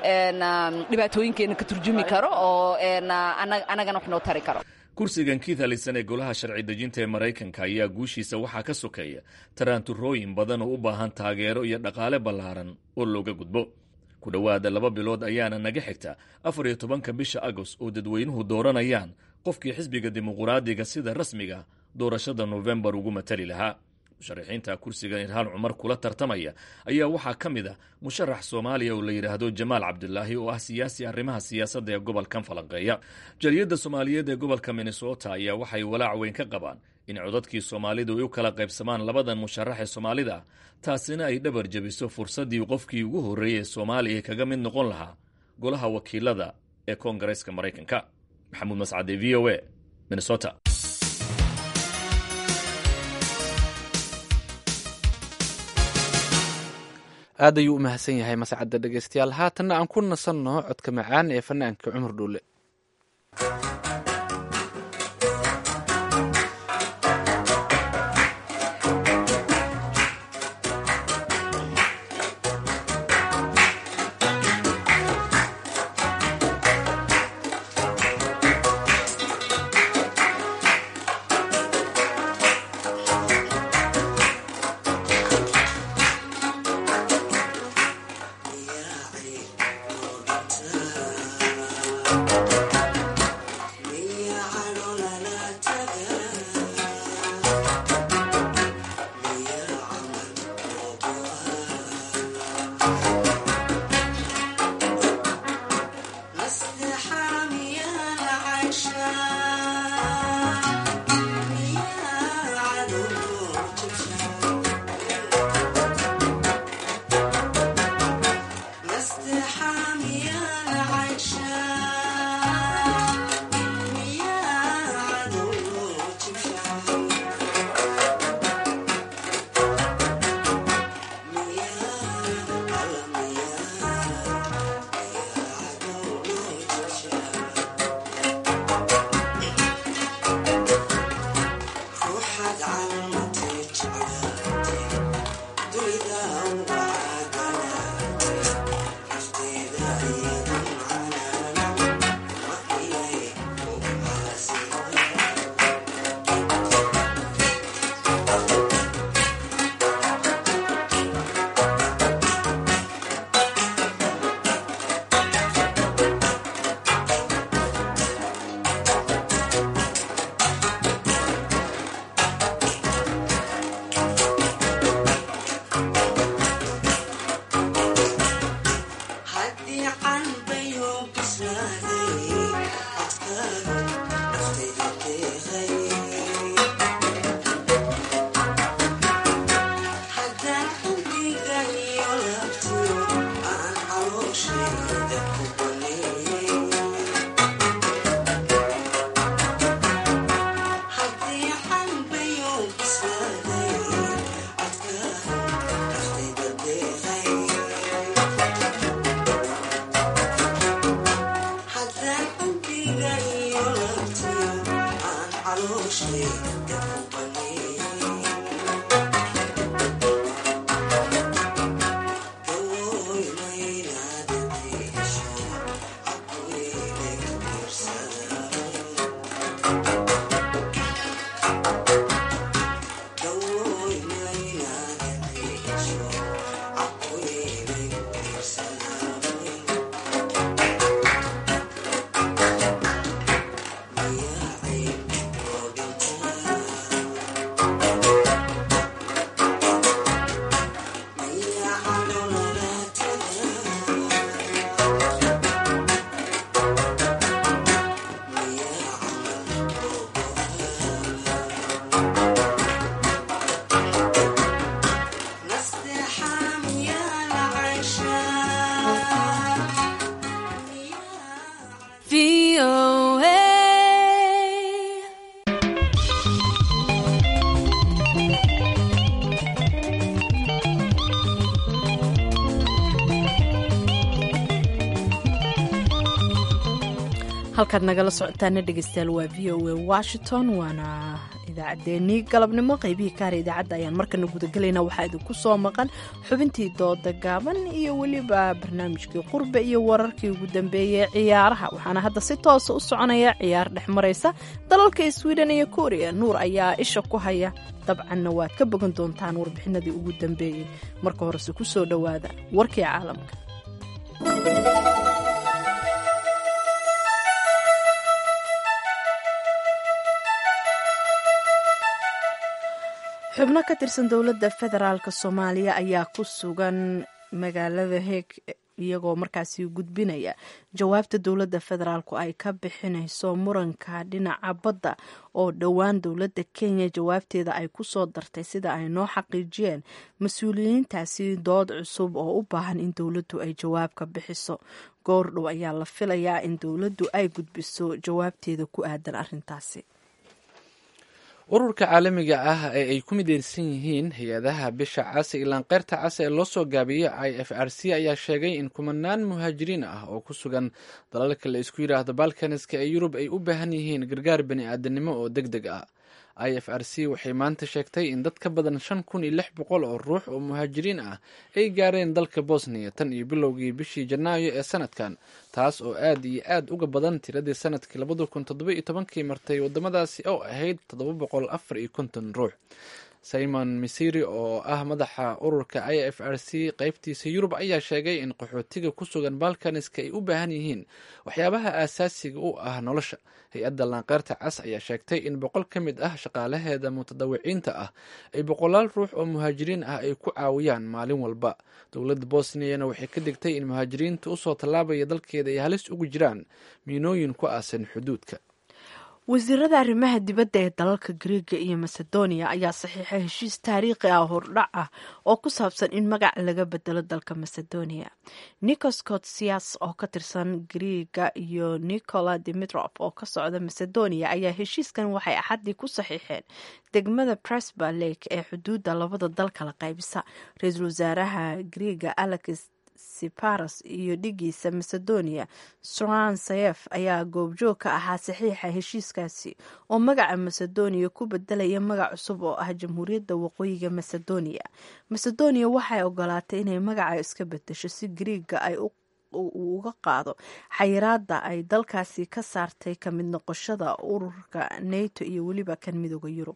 dhibaatooyinkeenna ka turjumi karo oo annagana wax noo tari karo kursigan kiit alisan ee golaha sharci dejinta ee maraykanka ayaa guushiisa waxaa ka sokeeya taraanturooyin badan oo u baahan taageero iyo dhaqaale ballaaran oo looga gudbo ku dhowaada laba bilood ayaana naga xigta afar iyo tobanka bisha agost oo dadweynuhu dooranayaan qofkii xisbiga dimuquraadiga sida rasmiga doorashada nofembar ugu matali lahaa musharaxiinta kursiga irhaan cumar kula tartamaya ayaa waxaa ka mid a musharax soomaaliya oo la yidhaahdo jamaal cabdilaahi oo ah siyaasi arrimaha siyaasadda ee gobolkan falanqeeya jaliyadda soomaaliyeed ee gobolka minnesota ayaa waxay walaac weyn ka qabaan in codadkii soomaalidu ay u kala qaybsamaan labadan musharax ee soomaalida ah taasina ay dhabar jebiso fursaddii qofkii ugu horreeyey ee soomaaliya kaga mid noqon lahaa golaha wakiilada ee koongareeska maraykanka maxamuud mascade v o a minnesota aad ayuu u mahadsan yahay mascadda dhegeystayaal haatanna aan ku nasanno codka macaan ee fanaanka cumar dhuule Yeah. halkaad nagala socotaana dhegeystayaal waa v o a washington waana idaacaddeenii galabnimo qaybihii kaara idaacadda ayaan markana gudagelaynaa waxaa idinku soo maqan xubintii dooda gaaban iyo weliba barnaamijkii qurbe iyo wararkii ugu dambeeyey ciyaaraha waxaana hadda si toosa u soconaya ciyaar dhex maraysa dalalka sweden iyo korea nuur ayaa isha ku haya dabcanna waad ka bogan doontaan warbixinadii ugu dambeeyey marka horese ku soo dhowaada warkii caalamka xubno ka tirsan dowladda federaalk soomaaliya ayaa ku sugan magaalada heeg iyagoo markaasi gudbinaya jawaabta dowladda federaalku ay ka bixinayso muranka dhinaca badda oo dhowaan dowladda kenya jawaabteeda ay ku soo dartay sida ay noo xaqiijiyeen mas-uuliyiintaasi dood cusub oo u baahan in dowladdu ay jawaab ka bixiso goordhow ayaa la filayaa in dowladdu ay gudbiso jawaabteeda ku aadan arrintaasi ururka caalamiga ah ee ay ku mideysan yihiin hay-adaha bisha cas ilaan keyrta cas ee loo soo gaabiyo i f r c ayaa sheegay in kumanaan muhaajiriin ah oo ku sugan dalalka la isku yidhaahdo balkaniska ee yurub ay u baahan yihiin gargaar bani aadanimo oo deg deg ah i f r c waxay maanta sheegtay in dad ka badan shan kun iyo lix boqol oo ruux oo muhaajiriin ah ay gaareen dalka bosniya tan iyo bilowgii bishii janaayo ee sanadkan taas oo aad iyo aad uga badan tiradii sanadkii labada kun toddoba iyo tobankii martay wadamadaasi oo ahayd toddoba boqol afar iyo konton ruux simon misiri oo ah madaxa ururka i f r c qeybtiisa yurub ayaa sheegay in qaxootiga ku sugan balkaniska ay u baahan yihiin waxyaabaha aasaasiga u ah nolosha hay-adda laanqeyrta cas ayaa sheegtay in boqol ka mid ah shaqaalaheeda mutadawiciinta ah ay boqolaal ruux oo muhaajiriin ah ay ku caawiyaan maalin walba dowladda bosniyana waxay ka digtay in muhaajiriinta usoo tallaabaya dalkeeda ay halis ugu jiraan miinooyin ku aasan xuduudka wasiirada arrimaha dibadda ee dalalka griega iyo macedonia ayaa saxiixay heshiis taariikhi ah hordhac ah oo ku saabsan in magac laga bedelo dalka macedonia nikos kotsias oo ka tirsan griega iyo nicola dimitrov oo ka socda macedonia ayaa heshiiskan waxay axaddii ku saxiixeen degmada presba lake ee xuduudda labada dal kala qaybisa ra-iisul wasaaraha griega alex siparas iyo dhigiisa macedonia soran sayef ayaa goobjoog ka ahaa saxiixa heshiiskaasi oo magaca macedonia ku bedelaya magac cusub oo ah jamhuuriyadda waqooyiga macedonia macedonia waxay ogolaatay inay magaca iska bedesho si griiga ay uu uga qaado xayiraada ay dalkaasi ka saartay ka mid noqoshada ururka nato iyo weliba kan midooda yurub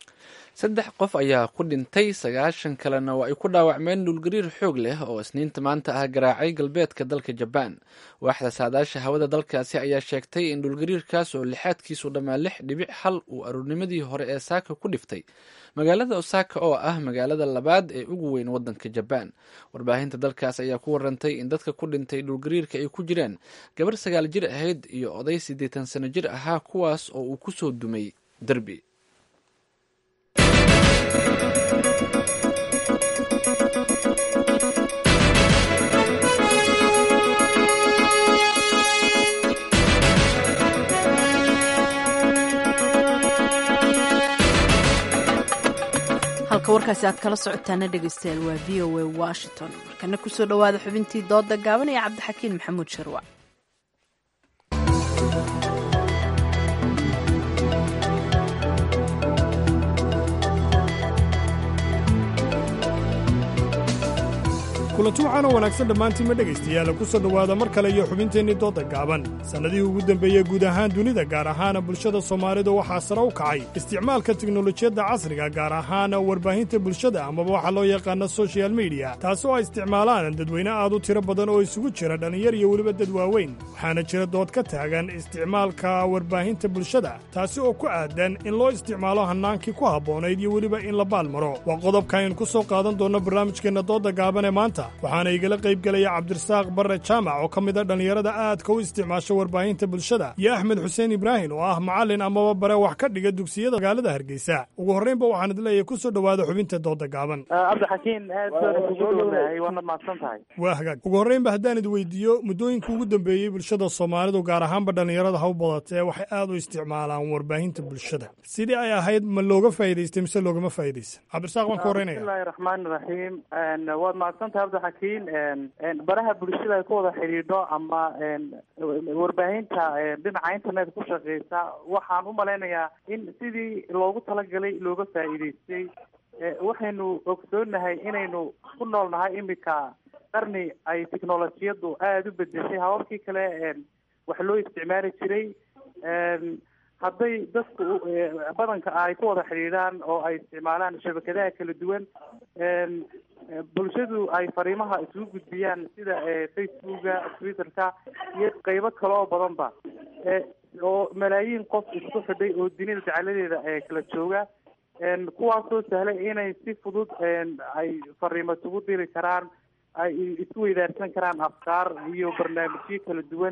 saddex qof ayaa ku dhintay sagaashan kalena waa ay ku dhaawacmeen dhulgariir xoog leh oo isniinta maanta ah garaacay galbeedka dalka jabaan waaxda saadaasha hawada dalkaasi ayaa sheegtay in dhulgariirkaas oo lixaadkiisu dhammaa lix dhibic hal uu aruurnimadii hore ee saaka ku dhiftay magaalada osaka oo ah magaalada labaad ee ugu weyn wadanka jabaan warbaahinta dalkaas ayaa ku warantay in dadka ku dhintay dhulgariirka ay ku jiraan gabar sagaal jir ahayd iyo oday siddeetan sano jir ahaa kuwaas oo uu kusoo dumay derbi halka warkaasi aad kala socotaana dhegeystayaal waa v o a washington markana kusoo dhowaada xubintii dooda gaaban ee cabdixakiin maxamuud sharwac kulanti waxaana wanaagsan dhammaantiinma dhegaystayaal ku soo dhowaada mar kale iyo xubinteennii dooda gaaban sannadihii ugu dembeeyey guud ahaan dunida gaar ahaana bulshada soomaalidu waxaa sare u kacay isticmaalka teknolojiyadda casriga gaar ahaan warbaahinta bulshada amaba waxaa loo yaqaana sochial mediya taasi oo ay isticmaalaan dadweyne aad u tiro badan oo isugu jira dhallinyar iyo weliba dad waaweyn waxaana jira dood ka taagan isticmaalka warbaahinta bulshada taasi oo ku aadan in loo isticmaalo hannaankii ku habboonayd iyo weliba in la baalmaro waa qodobka aynu ku soo qaadan doonno barnaamijkeenna dooda gaaban ee maanta waxaana igala qayb gelaya cabdirasaaq barre jaamac oo ka mid a dhallinyarada aadka u isticmaasha warbaahinta bulshada iyo axmed xuseen ibraahim oo ah macallin amaba bare wax ka dhiga dugsiyada magaalada hargeysa ugu horraynba waxaan idleeyahay ku soo dhowaada xubinta dooda gaaban cabdixakiin aad baan kugu dhownahay waana mahadsan tahay waa hagaag ugu horraynba haddaan id weydiiyo muddooyinka ugu dambeeyey bulshada soomaalidu gaar ahaanba dhallinyarada ha u badatee waxay aad u isticmaalaan warbaahinta bulshada sidii ay ahayd ma looga faa'idaystay mise loogama faa'iidaysan cabdirasaaq baan ka horreynaya bismillahi raxmaani raxiim waad mahadsan tahay cabdixakiin baraha bulshada ay ku wada xidhiidho ama warbaahinta dhinaca internet ku shaqeysa waxaan u malaynayaa in sidii loogu talagalay looga faa'iidaystay waxaynu ogsoonahay inaynu ku nool nahay imika qarni ay technolojiyadu aada u bedeshay hababkii kale wax loo isticmaali jiray hadday dadku badanka ay ku wada xidhiidhaan oo ay isticmaalaan shabakadaha kala duwan bulshadu ay fariimaha isugu gudbiyaan sida facebooka twitterka iyo qeybo kale oo badanba oo malaayiin qof isku xidhay oo dunida jacaladeeda kala jooga kuwaasoo sahlay inay si fudud ay fariimo isugu diri karaan ay isku weydaarsan karaan afkaar iyo barnaamijyo kala duwan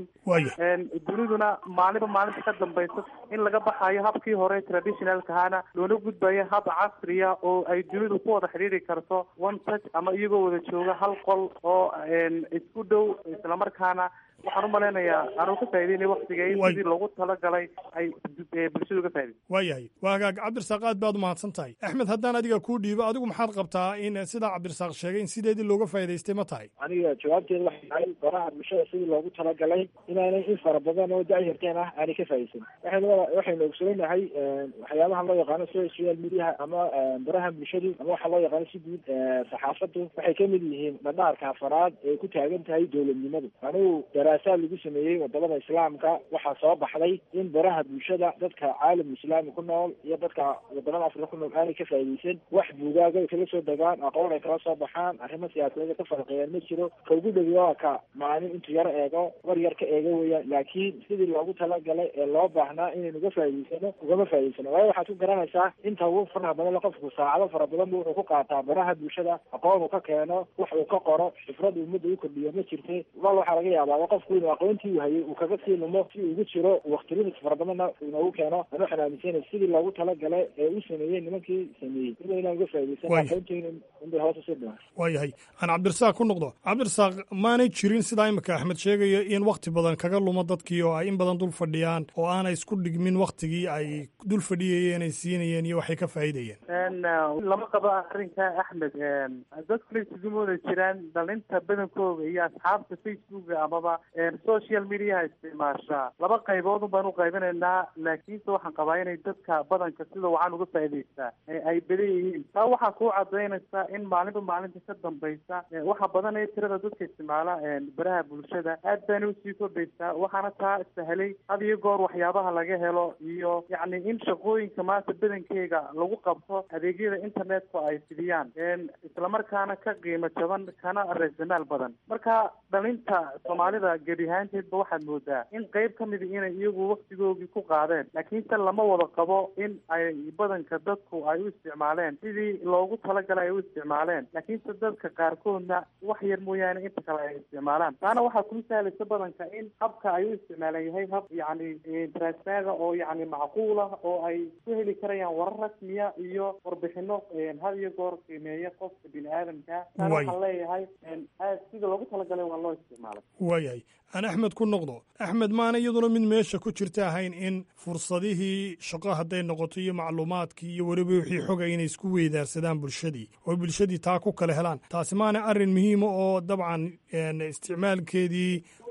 duniduna maalinba maalinta ka dambaysa in laga baxayo habkii hore traditionalkahana loona gudbayo hab casriya oo ay dunidu ku wada xidhiiri karto one touch ama iyagoo wada jooga hal qol oo isku dhow islamarkaana waxaan u malaynayaa anuu ka faa'ideynay waktiga in sidii loogu talagalay ay bulshadu ka faa'iday waayahay waa hagaag cabdirasaaq aad baad u mahadsan tahay axmed haddaan adiga kuu dhiibo adigu maxaad qabtaa in sidaa cabdirasaaq sheegay in sideedii looga faa'idaystay ma tahay aniga jawaabteedu waxay tahay baraha bulshada sidii loogu talagalay inaanay in fara badan oo da-yarteen ah aanay ka faa'iidaysan waxaynu waxaynu ogsoonahay waxyaabaha loo yaqaano social mediaha ama baraha bulshadu ama waxaa loo yaqaano si guud saxaafadu waxay ka mid yihiin dhadhaarka afaraad ee ku taagan tahay dowladnimadu anigu daraasaad lagu sameeyey wadamada islaamka waxaa soo baxday in baraha bulshada dadka caalam islaami ku nool iyo dadka wadamada afrika ku nool aanay ka faa'iidaysan wax buugaaga ay kala soo degaan aqoon ay kala soo baxaan arrimo siyaasadeed ka farqeeyaan ma jiro ka ugu dhowi waa ka maalin intuu yar eego war yar ka eego weeyaan laakiin sidii loogu talagalay ee loo baahnaa inaynu uga faa'iidaysano ugama faa'iidaysano waayo waxaad ku garanaysaa inta ugu faraha badan qofku saacado fara badan bu wuxuu ku qaataa baraha bulshada aqoon uu ka keeno wax uu ka qoro xifrad ummadda u kordhiyo ma jirte wal waxaa laga yaabaa qofku inuu aqoontii uu hayay uu kaga sii lumo si ugu jiro waktilidis fara badanna inoogu keeno aan waxaan aaminsanay sidii loogu talagalay ee u sameeyey nimankii sameeyey ina inaan uga faa'iidaysan aqoonteena inbay hoos usii dhiman waayahay aan cabdirasaaq ku noqdo cabdirasaaq maanay jirin sidaa imika axmed sheegayo in wakti badan kaga lumo dadkii oo ay in badan dul fadhiyaan oo aanay isku dhigmin waktigii ay dul fadhiyayeen ay siinayeen iyo waxay ka faa'iidayeen lama qabo arrinka axmed dadkuna isugu wada jiraan dhalinta badankooga iyo asxaabta facebooka amaba social mediaha isticmaashaa laba qayboodun baan u qaybinaynaa laakiinse waxaan qabaa inay dadka badanka sida wacan uga faa'idaystaa ay badan yihiin taa waxaa kuu cadaynaysaa in maalinba maalinta ka dambaysa waxa badan ee tirada dadka isticmaala baraha bulshada aad baana usii kordhaysaa waxaana taa sahlay had iyo goor waxyaabaha laga helo iyo yacni in shaqooyinka maanta badankeyga lagu qabto adeegyada internetka ay fidiyaan islamarkaana ka qiimo jaban kana raasamaal badan marka dhalinta soomaalida gebi ahaanteedba waxaad moodaa in qayb ka mida inay iyagu waktigoogii ku qaadeen laakiinse lama wada qabo in ay badanka dadku ay u isticmaaleen sidii loogu talagalay ay u isticmaaleen laakiinse dadka qaarkoodna wax yar mooyaane inta kale ay isticmaalaan taana waxaa kuu sahlaysa badanka in habka ay u isticmaalan yahay hab yacni transaaga oo yacni macquul ah oo ay ku heli karayaan warar rasmiya iyo warbixino had iyo goor qiimeeya qofka bini aadamka taana waxaan leeyahay aad sida loogu talagalay waa loo isticmaalay waayahay aan axmed ku noqdo axmed maana iyaduna mid meesha ku jirta ahayn in fursadihii shaqo hadday noqoto iyo macluumaadkii iyo weliba wixii xoga inay isku weydaarsadaan bulshadii oo bulshadii taa ku kala helaan taasi maana arrin muhiima oo dabcan isticmaalkeedii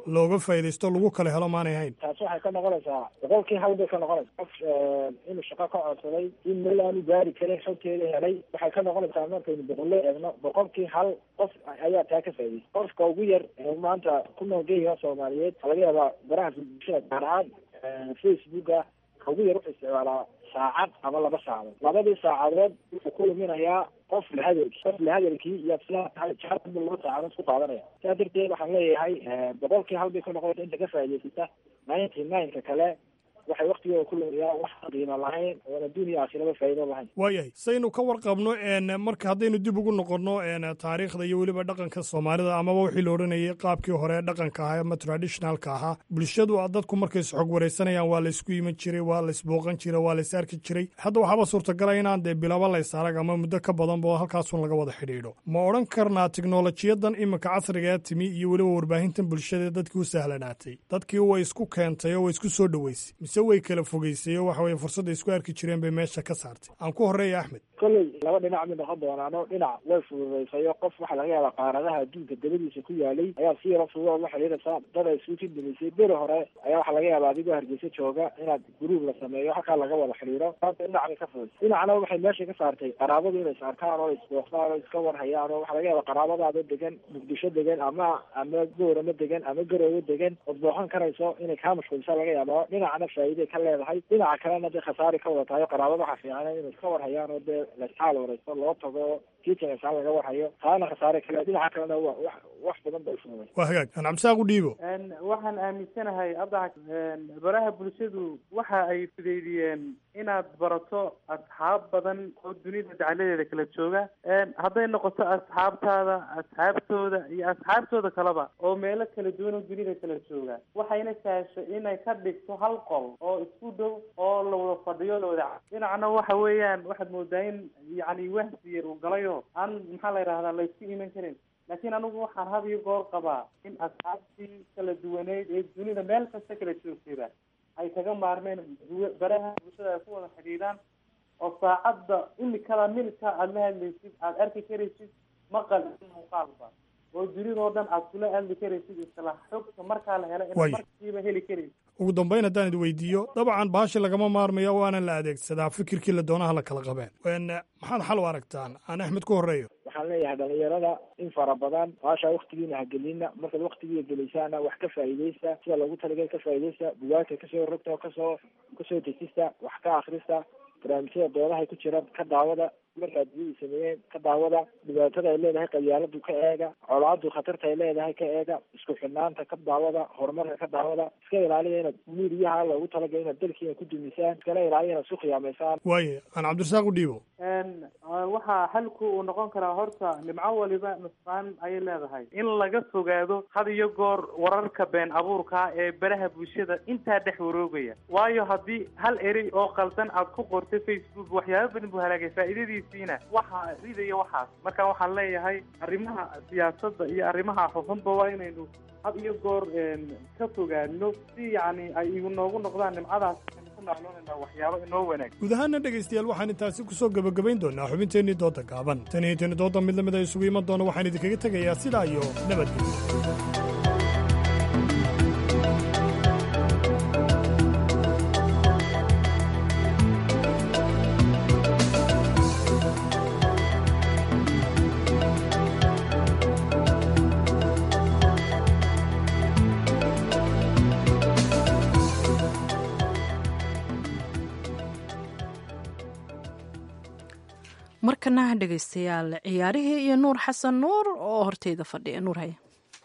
looga faa'iidaysto lagu kala helo maanay hayn taasi waxay ka noqonaysaa boqolkii hal bay ka noqonaysaa qof inuu shaqo ka codsaday in meel aanu gaari karin xogteeda helay waxay ka noqonaysaa markaynu boqolle eegno boqolkii hal qof ayaa taa ka faa'idaystay qofka ugu yar ee maanta ku nool geeyaha soomaaliyeed waxaa laga yaabaa baraha bulshada gaar ahaan facebooka ka ugu yar wuxuu isticmaalaa saacad ama laba saacadood labadii saacadood wuxuu ku luminayaa qof la hadalki qof la hadalkii iyo sidaa tahay jaadbu laba saacadood ku qaadanaya sidaa darteed waxaan leeyahay boqolkii hal bay ku noqonaysa inta ka faa'idaysata ninety nine-ka kale waxay waktigooda ku luminayaan wax qiimo lahayn oon adduun iyo aakhiraba faa'iido lahayn waayahay saynu ka warqabno marka haddaynu dib ugu noqonno taariikhda iyo weliba dhaqanka soomaalida amaba wixii la odhanayay qaabkii hore dhaqanka ahaa ama traditionalka ahaa bulshadu dadku markay isxog waraysanayaan waa laysku iman jiray waa laysbooqan jiray waa lays arki jiray hadda waxaaba suurtagala inaan dee bilaba lays arag ama muddo ka badanba halkaasun laga wada xidhiidho ma odhan karnaa tiknolojiyadan iminka casriga ee timi iyo weliba warbaahintan bulshada dadkii u sahlanaatay dadkii way isku keentay oo way isku soo dhoweysay mise way kala fogeysay oo waxa weye fursadda isku arki jireen bay meesha ka saartay aan ku horreeya axmed kolley laba dhinac mid noqon doonaano dhinac way fududaysay oo qof waxaa laga yaabaa qaaradaha adduunka dabadiisa ku yaalay ayaa si yaro fudud oo la xidhiidhaysa dad ay isugu jidhimaysay beri hore ayaa waxaa laga yaabaa adigoo hargeysa jooga inaad guruub la sameeyo halkaa laga wada xidhiidho maanta dhinac bay ka fududaysay dhinacna waxay meesha ka saartay qaraabadu inay is arkaan oo isbooqdaan oo iska warhayaan oo waxaa laga yaabaa qaraabadaada degan muqdisho degan ama ama gooramo degan ama garoobo degan ood booqan karayso inay kaa mashquulisa laga yaaba dhinacna faa'iiday ka leedahay dhinaca kalena dee khasaari ka wada tahay qaraabada waxaa fiican inay iska warhayaan oo dee laisxaal waraysto loo tago kiitanasaan laga warhayo taana khasaare kale dhinaca kalena wa wax wax badan bay fududay waa hagaag aan cabdisaaq u dhiibo waxaan aaminsanahay abdac baraha bulshadu waxa ay fudeydiyeen inaad barato asxaab badan oo dunida dacaladeeda kala jooga hadday noqoto asxaabtaada asxaabtooda iyo asxaabtooda kaleba oo meelo kala duwan oo dunida kala jooga waxayna sahashay inay ka dhigto hal qol oo isku dhow oo la wada fadhiyo la wada dhinacna waxa weeyaan waxaad moodaa in yacni wahsi yar uu galayo aan maxaa la yidhahdaa laysku iman karin laakiin anigu waxaan had iyo goor qabaa in asxaabtii kala duwaneyd ee dunida meel kasta kala joogtayba ay kaga maarmeen baraha bulshada ay ku wada xidhiidhaan oo saacadda imikada milka aada la hadlaysid aada arki karaysid maqal iyo muuqaalba oo dunidoo dhan aad kula hadli karaysid isla xogta markaa la helo inaad markiiba heli karaysid ugu dambayn haddaan id weydiiyo dabcan baashi lagama maarmayo waana la adeegsadaa fikirkii la doonaha la kala qabeen maxaad xal u aragtaan aan axmed ku horreeyo waxaan leeyahay dhalinyarada in fara badan baasha waktigiina hagelina markaad waktigiia gelaysaana wax ka faa'iidaysta sida loogu talagal ka faa'iidaysta bugaagta kasoo rogta oo kasoo kasoo dejista wax ka akrista barnaamijyada doodahay ku jiraan ka daawada marka addunyadu sameeyeen ka daawada dhibaatada ay leedahay qabyaaladu ka eega colaadu khatarta ay leedahay ka eega isku xidhnaanta ka daawada horumarka ka daawada iska ilaaliya inaad miiriyaha loogu talagala inaad dalkiina ku dumisaan iskala ilaaliya inaad isku khiyaamaysaan waaye aan cabdirasaaq u dhiibo waxaa xalku uu noqon karaa horta nimco waliba nusqaan ayay leedahay in laga fogaado had iyo goor wararka been abuurka ee baraha bulshada intaa dhex waroogaya waayo haddii hal erey oo qaldan aad ku qortay facebook waxyaaba badan buu halaagay faa'iidadiisiina waxaa ridaya waxaas marka waxaan leeyahay arrimaha siyaasadda iyo arrimaha xuxunba waa inaynu had iyo goor ka fogaano si yacni ay igu noogu noqdaan nimcadaas waxyaabo inoo wanaag guud ahaana dhegaystayaal waxaan intaasi ku soo gebagabayn doonaa xubinteennii dooda gaaban tan iyo tani dooda mid lamid a isugu iman doona waxaan idinkaga tegayaa sidaa iyo nabadgelyo markana dhegaystayaal ciyaarihii iyo nuur xasan nuur oo horteyda fadhiya nuur haya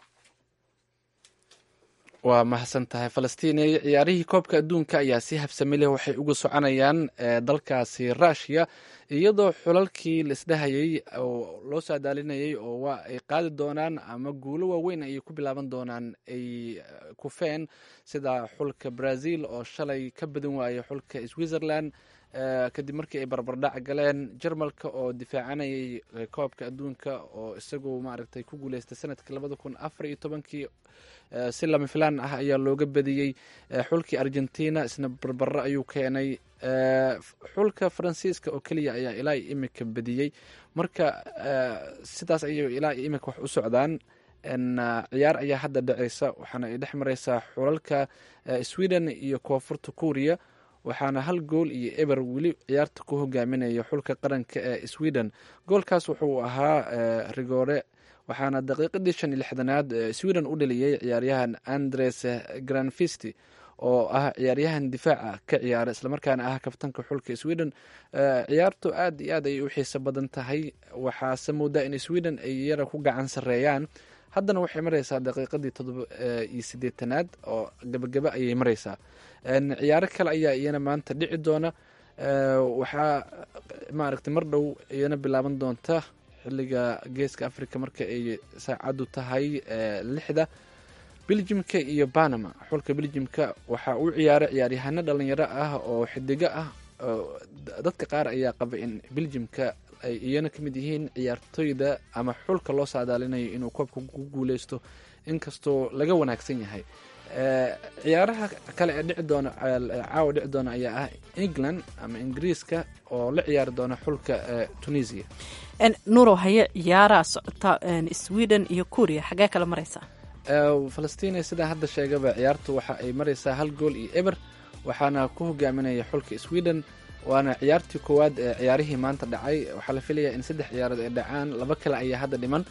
waa mahadsan tahay falastiinay ciyaarihii koobka adduunka ayaa si habsami leh waxay uga soconayaan dalkaasi rushia iyadoo xulalkii la isdhahayay oo loo saadaalinayay oo waa ay qaadi doonaan ama guulo waaweyn ayay ku bilaaban doonaan ay kufeen sida xulka brazil oo shalay ka badan waayay xulka switzerland kadib markii ay barbardhac galeen jarmalka oo difaacanayay koobka adduunka oo isagu maaragtay ku guuleystay sanadkii labada kun afar iyo tobankii si lama filaan ah ayaa looga badiyey xulkii argentina isna barbaro ayuu keenay xulka faransiiska oo keliya ayaa ilaa iyo imika badiyey marka sidaas ayay ilaa iyo imika wax u socdaan ciyaar ayaa hadda dhaceysa waxaana ay dhex mareysaa xulalka sweden iyo koonfurta kuuriya waxaana hal gool iyo eber weli ciyaarta ku hogaaminaya xulka qaranka ee sweden goolkaas wuxuu ahaa rigore waxaana daqiiqadii shan iyo lixdanaad sweden u dhaliyey ciyaaryahan andres granfisti oo ah ciyaaryahan difaaca ka ciyaara islamarkaana ah kabtanka xulka sweden ciyaartu aad iyo aad ayay u xiiso badan tahay waxaase moodaa in sweden ay yara ku gacan sareeyaan haddana waxay mareysaa daqiiqadii todoba iyo sideetanaad oo gabagaba ayay mareysaa ciyaaro kale ayaa iyana maanta dhici doona waxaa maaragtay mar dhow iyana bilaaban doonta xiliga geeska africa marka ay saacaddu tahay lixda beljimka iyo banama xulka beljimka waxaa u ciyaara ciyaaryahano dhalinyaro ah oo xidigo ah dadka qaar ayaa qaba in beljimka ay iyana ka mid yihiin ciyaartoyda ama xulka loo saadaalinayo inuu koobka ku guuleysto inkastoo laga wanaagsan yahay ciyaaraha kale ee dhici doona caawa dhici doona ayaa ah england ama ingiriiska oo la ciyaari doona xulka tunisia nuurow haye ciyaaraa socota sweden iyo kuuriya xaggee kala mareysaa falastiin sidaa hadda sheegaba ciyaartu waxa ay mareysaa hal gool iyo eber waxaana ku hogaaminaya xulka sweden waana ciyaartii koowaad ee ciyaarihii maanta dhacay waxaa la filayaa in saddex ciyaarood ay dhacaan laba kale ayaa hadda dhiman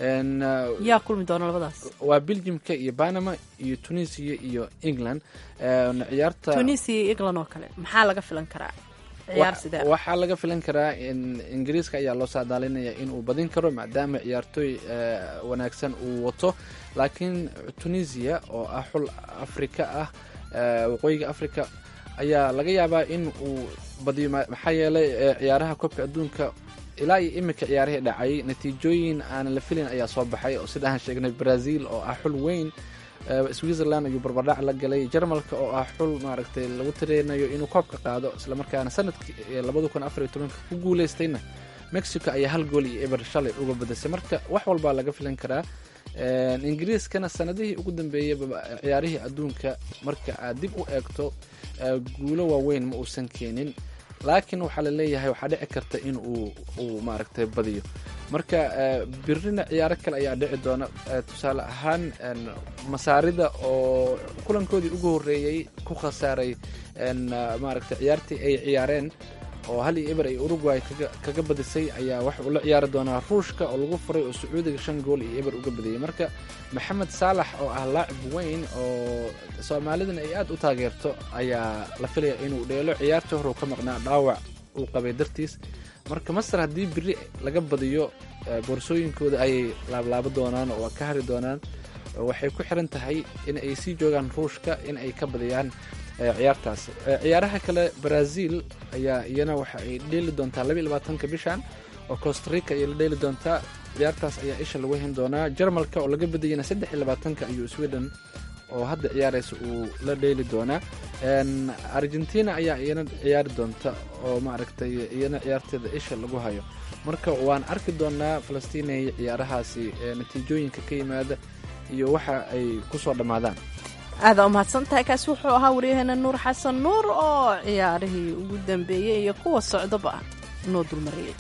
yaa kulmi doona labadaas waa beljimka iyo banama iyo tunisia iyo england ciyaarta tunisia iyo england oo kale maxaa laga filan karaa ciyaar sidee waxaa laga filan karaa in ingiriiska ayaa loo saadaalinaya inuu badin karo maadaama ciyaartooy wanaagsan uu wato laakiin tunisia oo ah xul afrika ah waqooyiga africa ayaa laga yaabaa in uu badiyo maxaa yeelay ciyaaraha koobka adduunka ilaa iyo iminka ciyaarihii dhacay natiijooyin aanan la filin ayaa soo baxay oo sida aan sheegnay brazil oo ah xul weyn switzerland ayuu barbardhac la galay jarmalka oo ah xul maaragtay lagu tireynayo inuu koobka qaado islamarkaana sanadkii labada kun afar iyo tobanka ku guuleystayna mexico ayaa hal gool iyo eber shalay uga badisay marka wax walbaa laga filan karaa ingiriiskana sanadihii ugu dambeeyeyba ciyaarihii adduunka marka aad dib u eegto guulo waaweyn ma uusan keenin laakiin waxaa la leeyahay waxaa dhici karta in uu uu maaragtay badiyo marka birina ciyaaro kale ayaa dhici doona tusaale ahaan masaarida oo kulankoodii ugu horreeyey ku khasaaray maaragtay ciyaartii ay ciyaareen oo hal iyo eber ay uruguay kaga badisay ayaa waxa uu la ciyaari doonaa ruushka oo lagu furay oo sacuudiga shan gool iyo eber uga badiyey marka maxamed saalax oo ah laacib weyn oo soomaalidana ay aad u taageerto ayaa la filaya inuu dheelo ciyaartii hore uu ka maqnaa dhaawac uu qabay dartiis marka masar haddii biri laga badiyo boorsooyinkooda ayay laablaabo doonaan oo ka hari doonaan waxay ku xiran tahay in ay sii joogaan ruushka in ay ka badiyaan ciyaartaas ciyaaraha kale brazil ayaa iyana waxa ay dheeli doontaa labaiy labaatanka bishan oo costarica ayay la dheeli doontaa ciyaartaas ayaa isha lagu hen doonaa jarmalka oo laga badiyana saddex iyo labaatanka ayuu sweden oo hadda ciyaaraysa uu la dheeli doonaa argentina ayaa iyana ciyaari doonta oo maaragtay iyana ciyaarteeda isha lagu hayo marka waan arki doonaa falastiinay ciyaarahaasi natiijooyinka ka yimaada iyo waxa ay ku soo dhammaadaan aadaa umahadsan tahay kaasi wuxuu ahaa waryaheena nuur xasan nuur oo ciyaarihii ugu dambeeyey iyo kuwa socdaba noo dulmariyey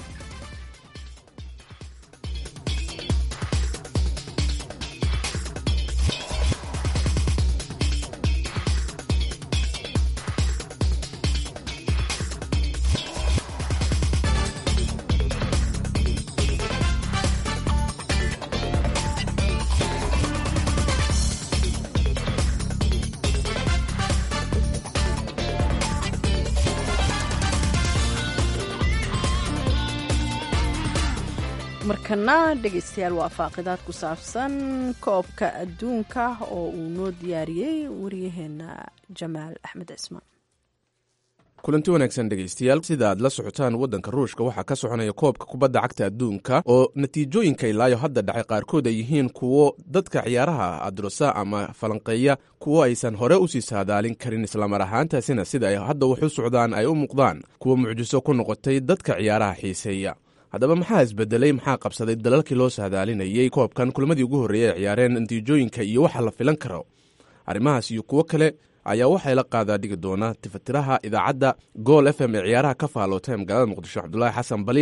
markana dhegaystayaal waa faaqidaad ku saabsan koobka adduunka oo uu noo diyaariyey waryaheena jamaal axmed cismaan kulanti wanaagsan dhegaystayaal sida aad la socotaan waddanka ruushka waxaa ka soconaya koobka kubadda cagta adduunka oo natiijooyinka ilaayo hadda dhacay qaarkood ay yihiin kuwo dadka ciyaaraha adrosa ama falanqeeya kuwo aysan hore usii saadaalin karin islamar ahaantaasina sida ay hadda wax u socdaan ay u muuqdaan kuwo mucjiso ku noqotay dadka ciyaaraha xiiseeya haddaba maxaa isbedelay maxaa qabsaday dalalkii loo saadaalinayey koobkan kulmadii ugu horreeyay ay ciyaareen natiijooyinka iyo waxa la filan karo arrimahaas iyo kuwo kale ayaa waxay la qaadaa dhigi doona tifatiraha idaacadda gool f m ee ciyaaraha ka faalootay magaalada muqdisho cabdulaahi xasan baliil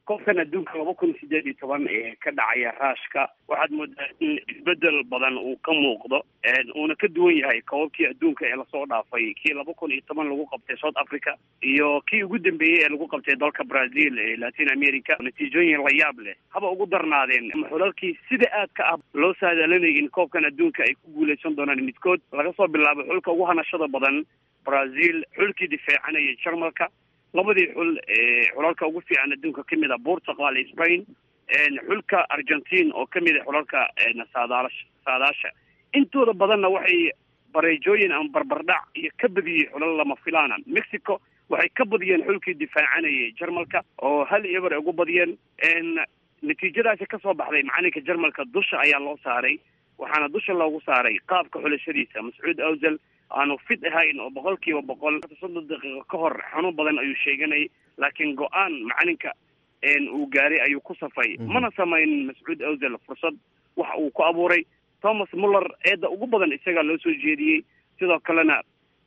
koobkan adduunka laba kun sideed iyo toban ee ka dhacaya raashka waxaad moodaa in isbedel badan uu ka muuqdo uuna ka duwan yahay koobabkii adduunka ee lasoo dhaafay kii laba kun iyo toban lagu qabtay south africa iyo kii ugu dambeeyey ee lagu qabtay dalka brazil ee latin america natiijooyin la yaab leh haba ugu darnaadeen xulalkii sida aadka ah loo saadaalinayay in koobkan adduunka ay ku guuleysan doonaan midkood laga soo bilaabo xulka ugu hanashada badan brazil xulkii difaacanayay jarmalka labadii xul ee xulalka ugu fiican adduunka ka mid a portugal iyo spain xulka argentine oo ka mid a xulalka saadaalash saadaasha intooda badanna waxay bareejooyin ama barbardhac iyo ka badiyey xulal lama filaana mexico waxay ka badiyeen xulkii difaacanayay jarmalka oo hal eber ay ugu badiyeen natiijadaasi kasoo baxday macalinka jarmalka dusha ayaa loo saaray waxaana dusha loogu saaray qaabka xulashadiisa mascuud awsel aanu fit ahayn oo boqol kiiba boqol soddon daqiiqo ka hor xanuun badan ayuu sheeganayay laakiin go-aan macalinka uu gaaray ayuu ku safay mana samayn mascuud awsel fursad waxa uu ku abuuray thomas muller eedda ugu badan isagaa loo soo jeediyey sidoo kalena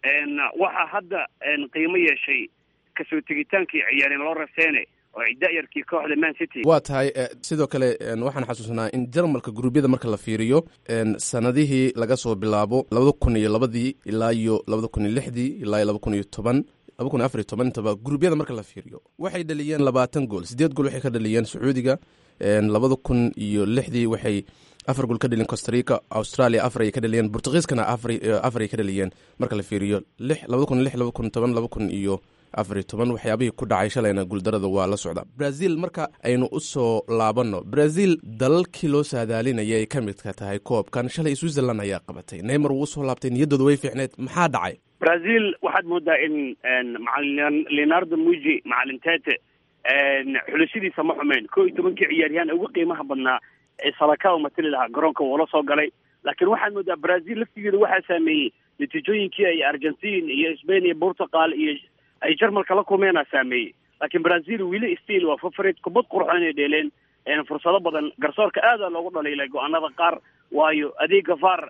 waxaa hadda qiimo yeeshay kasoo tegitaankii ciyaareen loo raseene oo da-yarkii kooxda man city waa tahay sidoo kale waxaan xasuusnaa in jarmalka guruubyada marka la fiiriyo sanadihii laga soo bilaabo labada kun iyo labadii ilaa iyo labada kun iyo lixdii ilaa iyo laba kun iyo toban laba kun iyo afar iyo toban intaba guruubyada marka la fiiriyo waxay dhaliyeen labaatan gool sideed gool waxay ka dhaliyeen sacuudiga labada kun iyo lixdii waxay afar gool ka dhaliyeen costarica australia afar ay ka dhaliyeen portugiiskana afar ay ka dhaliyeen marka la fiiriyo lix labada kun iyo lix laba kun toban laba kun iyo afar iyo toban waxyaabihii ku dhacay shalayna guuldarada waa la socda brazil marka aynu u soo laabanno brazil dalalkii loo saadaalinaya ay ka midka tahay koobkan shalay switzerland ayaa qabatay neymar wuu usoo laabtay niyaddooda way fiicneed maxaa dhacay brazil waxaad moodaa in macalin leonardo muji macalin tete xulashadiisa ma xumeyn ko iyo tobankii ciyaaryahaan ugu qiimaha badnaa ee salaka matali lahaa garoonka wuu la soo galay laakiin waxaad moodaa brazil laftigeeda waxaa saameeyey natiijooyinkii ay argentine iyo spain iyo portugal iyo ay jarmalka la kulmeena saameeyey laakiin brazil wili stiil waa favorite kubad qurxoon inay dheeleen fursado badan garsoorka aada loogu dhaliilay go-aanada qaar waayo adeega var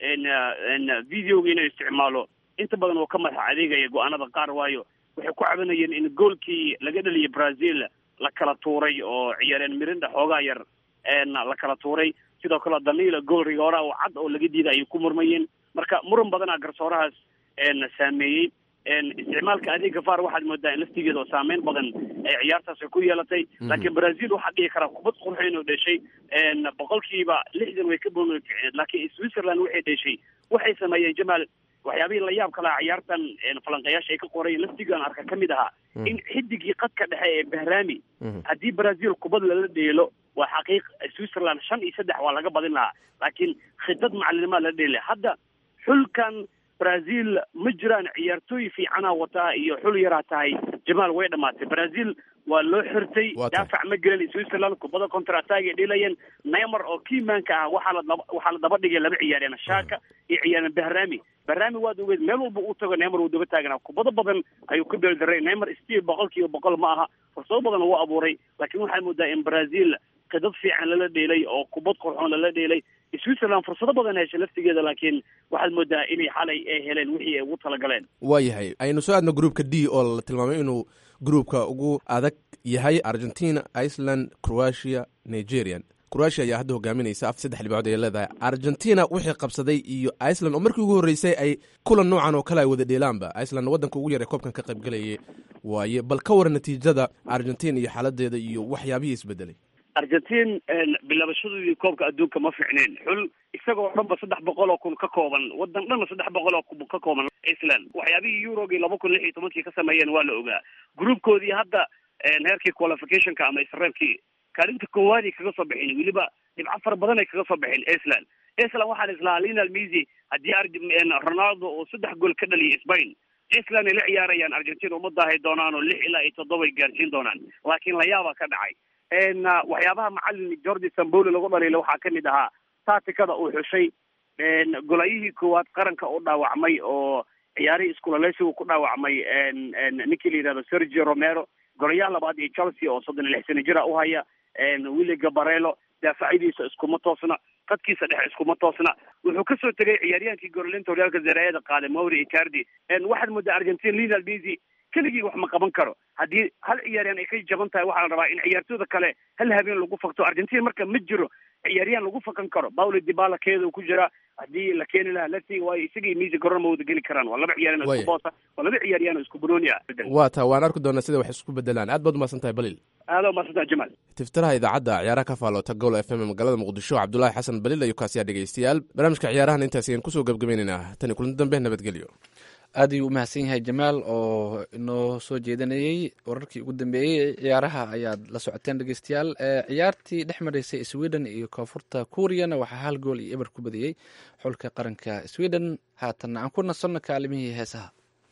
videoga inuu isticmaalo inta badan uu ka madax adeegaya go-aanada qaar waayo waxay ku cabanayeen in goolkii laga dhaliyay brazil la kala tuuray oo ciyaareen mirinda xoogaa yar la kala tuuray sidoo kale danila gool rigoora oo cad oo laga diiday ayay ku murmayeen marka muran badana garsoorahaas saameeyey isticmaalka adeega var waxaad moodaa in laftigeeda oo saameyn badan ay ciyaartaasi ku yeelatay laakiin brazil waxaa dhihi karaa kubad qurxoyn oo dheshay boqolkiiba lixdan way ka boon laakiin switzerland waxay dheshay waxay sameeyeen jamaal waxyaabihii la yaab kalaha ciyaartan falanqayaasha ay ka qorayeen laftigaan arka ka mid ahaa in xidigii qadka dhexe ee bahrami haddii brazil kubad lala dheelo waa xaqiiq switzerland shan iyo saddex waa laga badin lahaa laakiin khitad macalinimaa lala dheelay hadda xulkan brazil ma jiraan ciyaartooy fiicana wataa iyo xul yaraa tahay jamaal way dhamaatay brazil waa loo xirtay daafac ma gelin switzerland kubada contra attack ay dhilayeen neymar oo kiimaanka ah waxaa la daba waxaa la daba dhigay laba ciyaareen shaka iyo ciyaareen bahrami bahrami waad ogeed meel walba uu tago neymar wuu daba taaganaa kubado badan ayuu ku beeldaray neymar stiil boqol kiiba boqol ma aha fursado badan wuu abuuray laakiin waxaa moodaa in brazil kadad fiican lala dheelay oo kubad qurxoon lala dheelay switzerland fursado badan heshay laftigeeda laakiin waxaad moodaa inay xalay ay heleen wixii ay ugu talagaleen waayahay aynu soo aadno gruupka d oo la tilmaamay inuu gruupka ugu adag yahay argentina iceland croatia nigerian croatia ayaa hadda hogaaminaysa af saddex dhibcood ay leedahay argentina wixii qabsaday iyo iceland oo markii ugu horreysay ay kulan noocan oo kale ay wada dheelaanba iceland waddanka ugu yar ee koobkan ka qayb galayay waaye bal ka waran natiijada argentina iyo xaaladeeda iyo waxyaabihii isbedelay argentine bilaabashadoodii koobka adduunka ma fiicneen xul isagoo dhanba saddex boqol oo kun ka kooban wadan dhanba saddex boqol oo kun ka kooban iceland waxyaabihii eurogii laba kun lix iyo tobankii ka sameeyeen waa la ogaa groupkoodii hadda heerkii qualificationka ama israelkii kaalinta koowaad ay kaga soo baxeen weliba dhibco fara badan ay kaga soo baxeen iceland iceland waxaan islahaa linal mesy haddii ronaldo oo saddex gool ka dhaliyay spain iceland ay la ciyaarayaan argentina uma daahay doonaan oo lix ilaa iyo toddoba ay gaarsiin doonaan laakiin layaaba ka dhacay waxyaabaha macalin jordi samboli lagu dhaliila waxaa kamid ahaa taatikada uu xushay golayihii koowaad qaranka u dhaawacmay oo ciyaarihii iskulaleysigu ku dhaawacmay ninkii la yidhahdo sergio romero golayaha labaad iyo chelsea oo soddon iyo lix sano jira uhaya willi gabarelo daafacyadiisa iskuma toosna qadkiisa dhexe iskuma toosna wuxuu kasoo tegay ciyaaryahaankii gorolinta horyaalka zaraayada qaaday mauri icardi waxaad moodaa argentina linal mesy keligii wax ma qaban karo haddii hal ciyaaryahan ay ka jaban tahay waxaa la rabaa in ciyaartooyda kale hal habeen lagu fakto argentina marka ma jiro ciyaaryahan lagu fakan karo paulo dibala keeda ku jira haddii la keeni lahaa lasi waayo isagii misi garoon ma wada geli karaan waa laba ciyaaryahan oo isku boosa waa laba ciyaaryahan oo isku banooni ah waa taa waan arki doonaa sida wax isku bedelaan aad baad umahadsan tahay balil aada umahadsantaha jamaal tiftiraha idaacadda ciyaaraha ka faaloota gol f m ee magaalada muqdisho cabdulaahi xasan balil ayuu kaasiyaa dhegeystayaal barnaamijka ciyaarahan intaas ayaan kusoo gebgabaynaynaa tani kulanti dambe nabadgelyo aad ayuu u mahadsan yahay jamaal oo inoo soo jeedanayey wararkii ugu dambeeyey ciyaaraha ayaad la socoteen dhegeystayaal ciyaartii dhex maraysay sweden iyo koonfurta kuuriyana waxaa hal gool iyo eber ku badiyey xulka qaranka sweden haatanna aan ku nasanno kaalimihii heesaha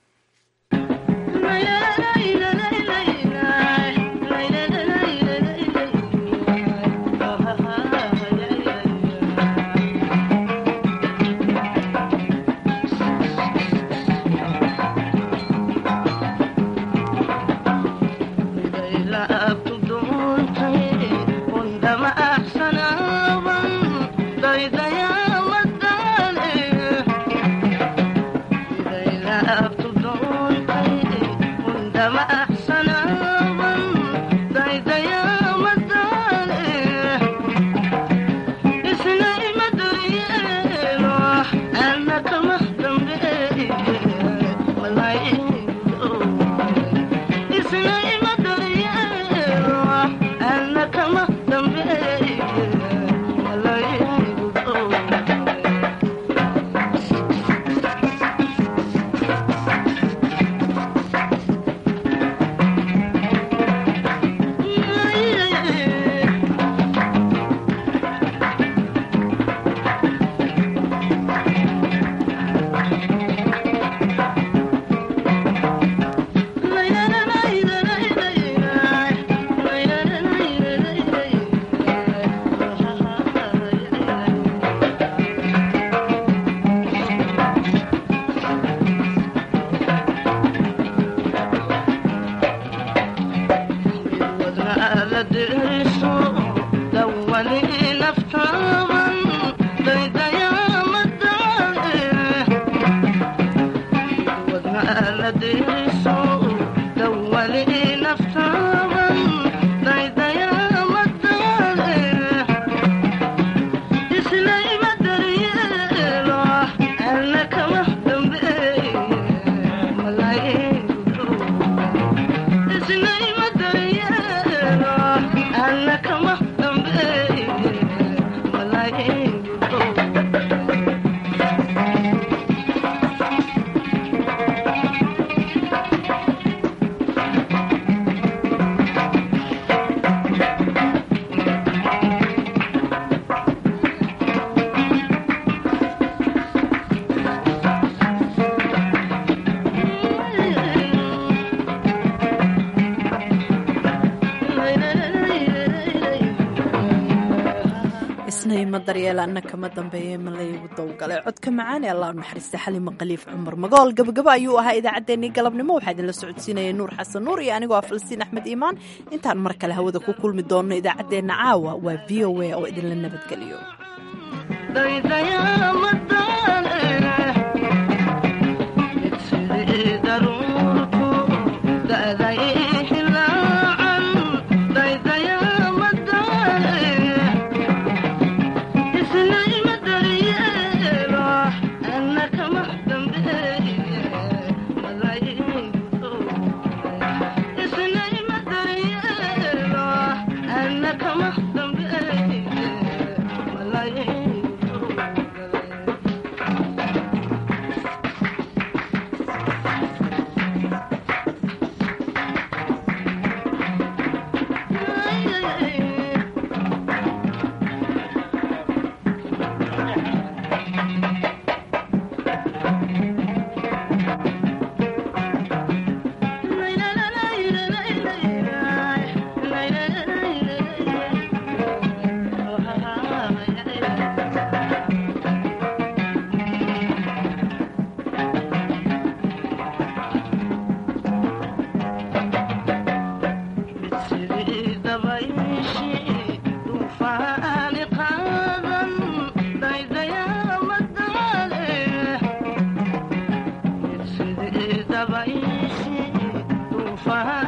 daryeelana kama dambeeye malaygu dowgalay codka macaan ee allah naxariista xalima khaliif cumar magool gabagaba ayuu ahaa idaacaddeenii galabnimo waxaa idinla socodsiinaya nuur xasan nuur iyo anigoo ah falastiin axmed iimaan intaan mar kale hawada ku kulmi doonno idaacaddeenna caawa waa v o a oo idinla nabadgeliyo fahan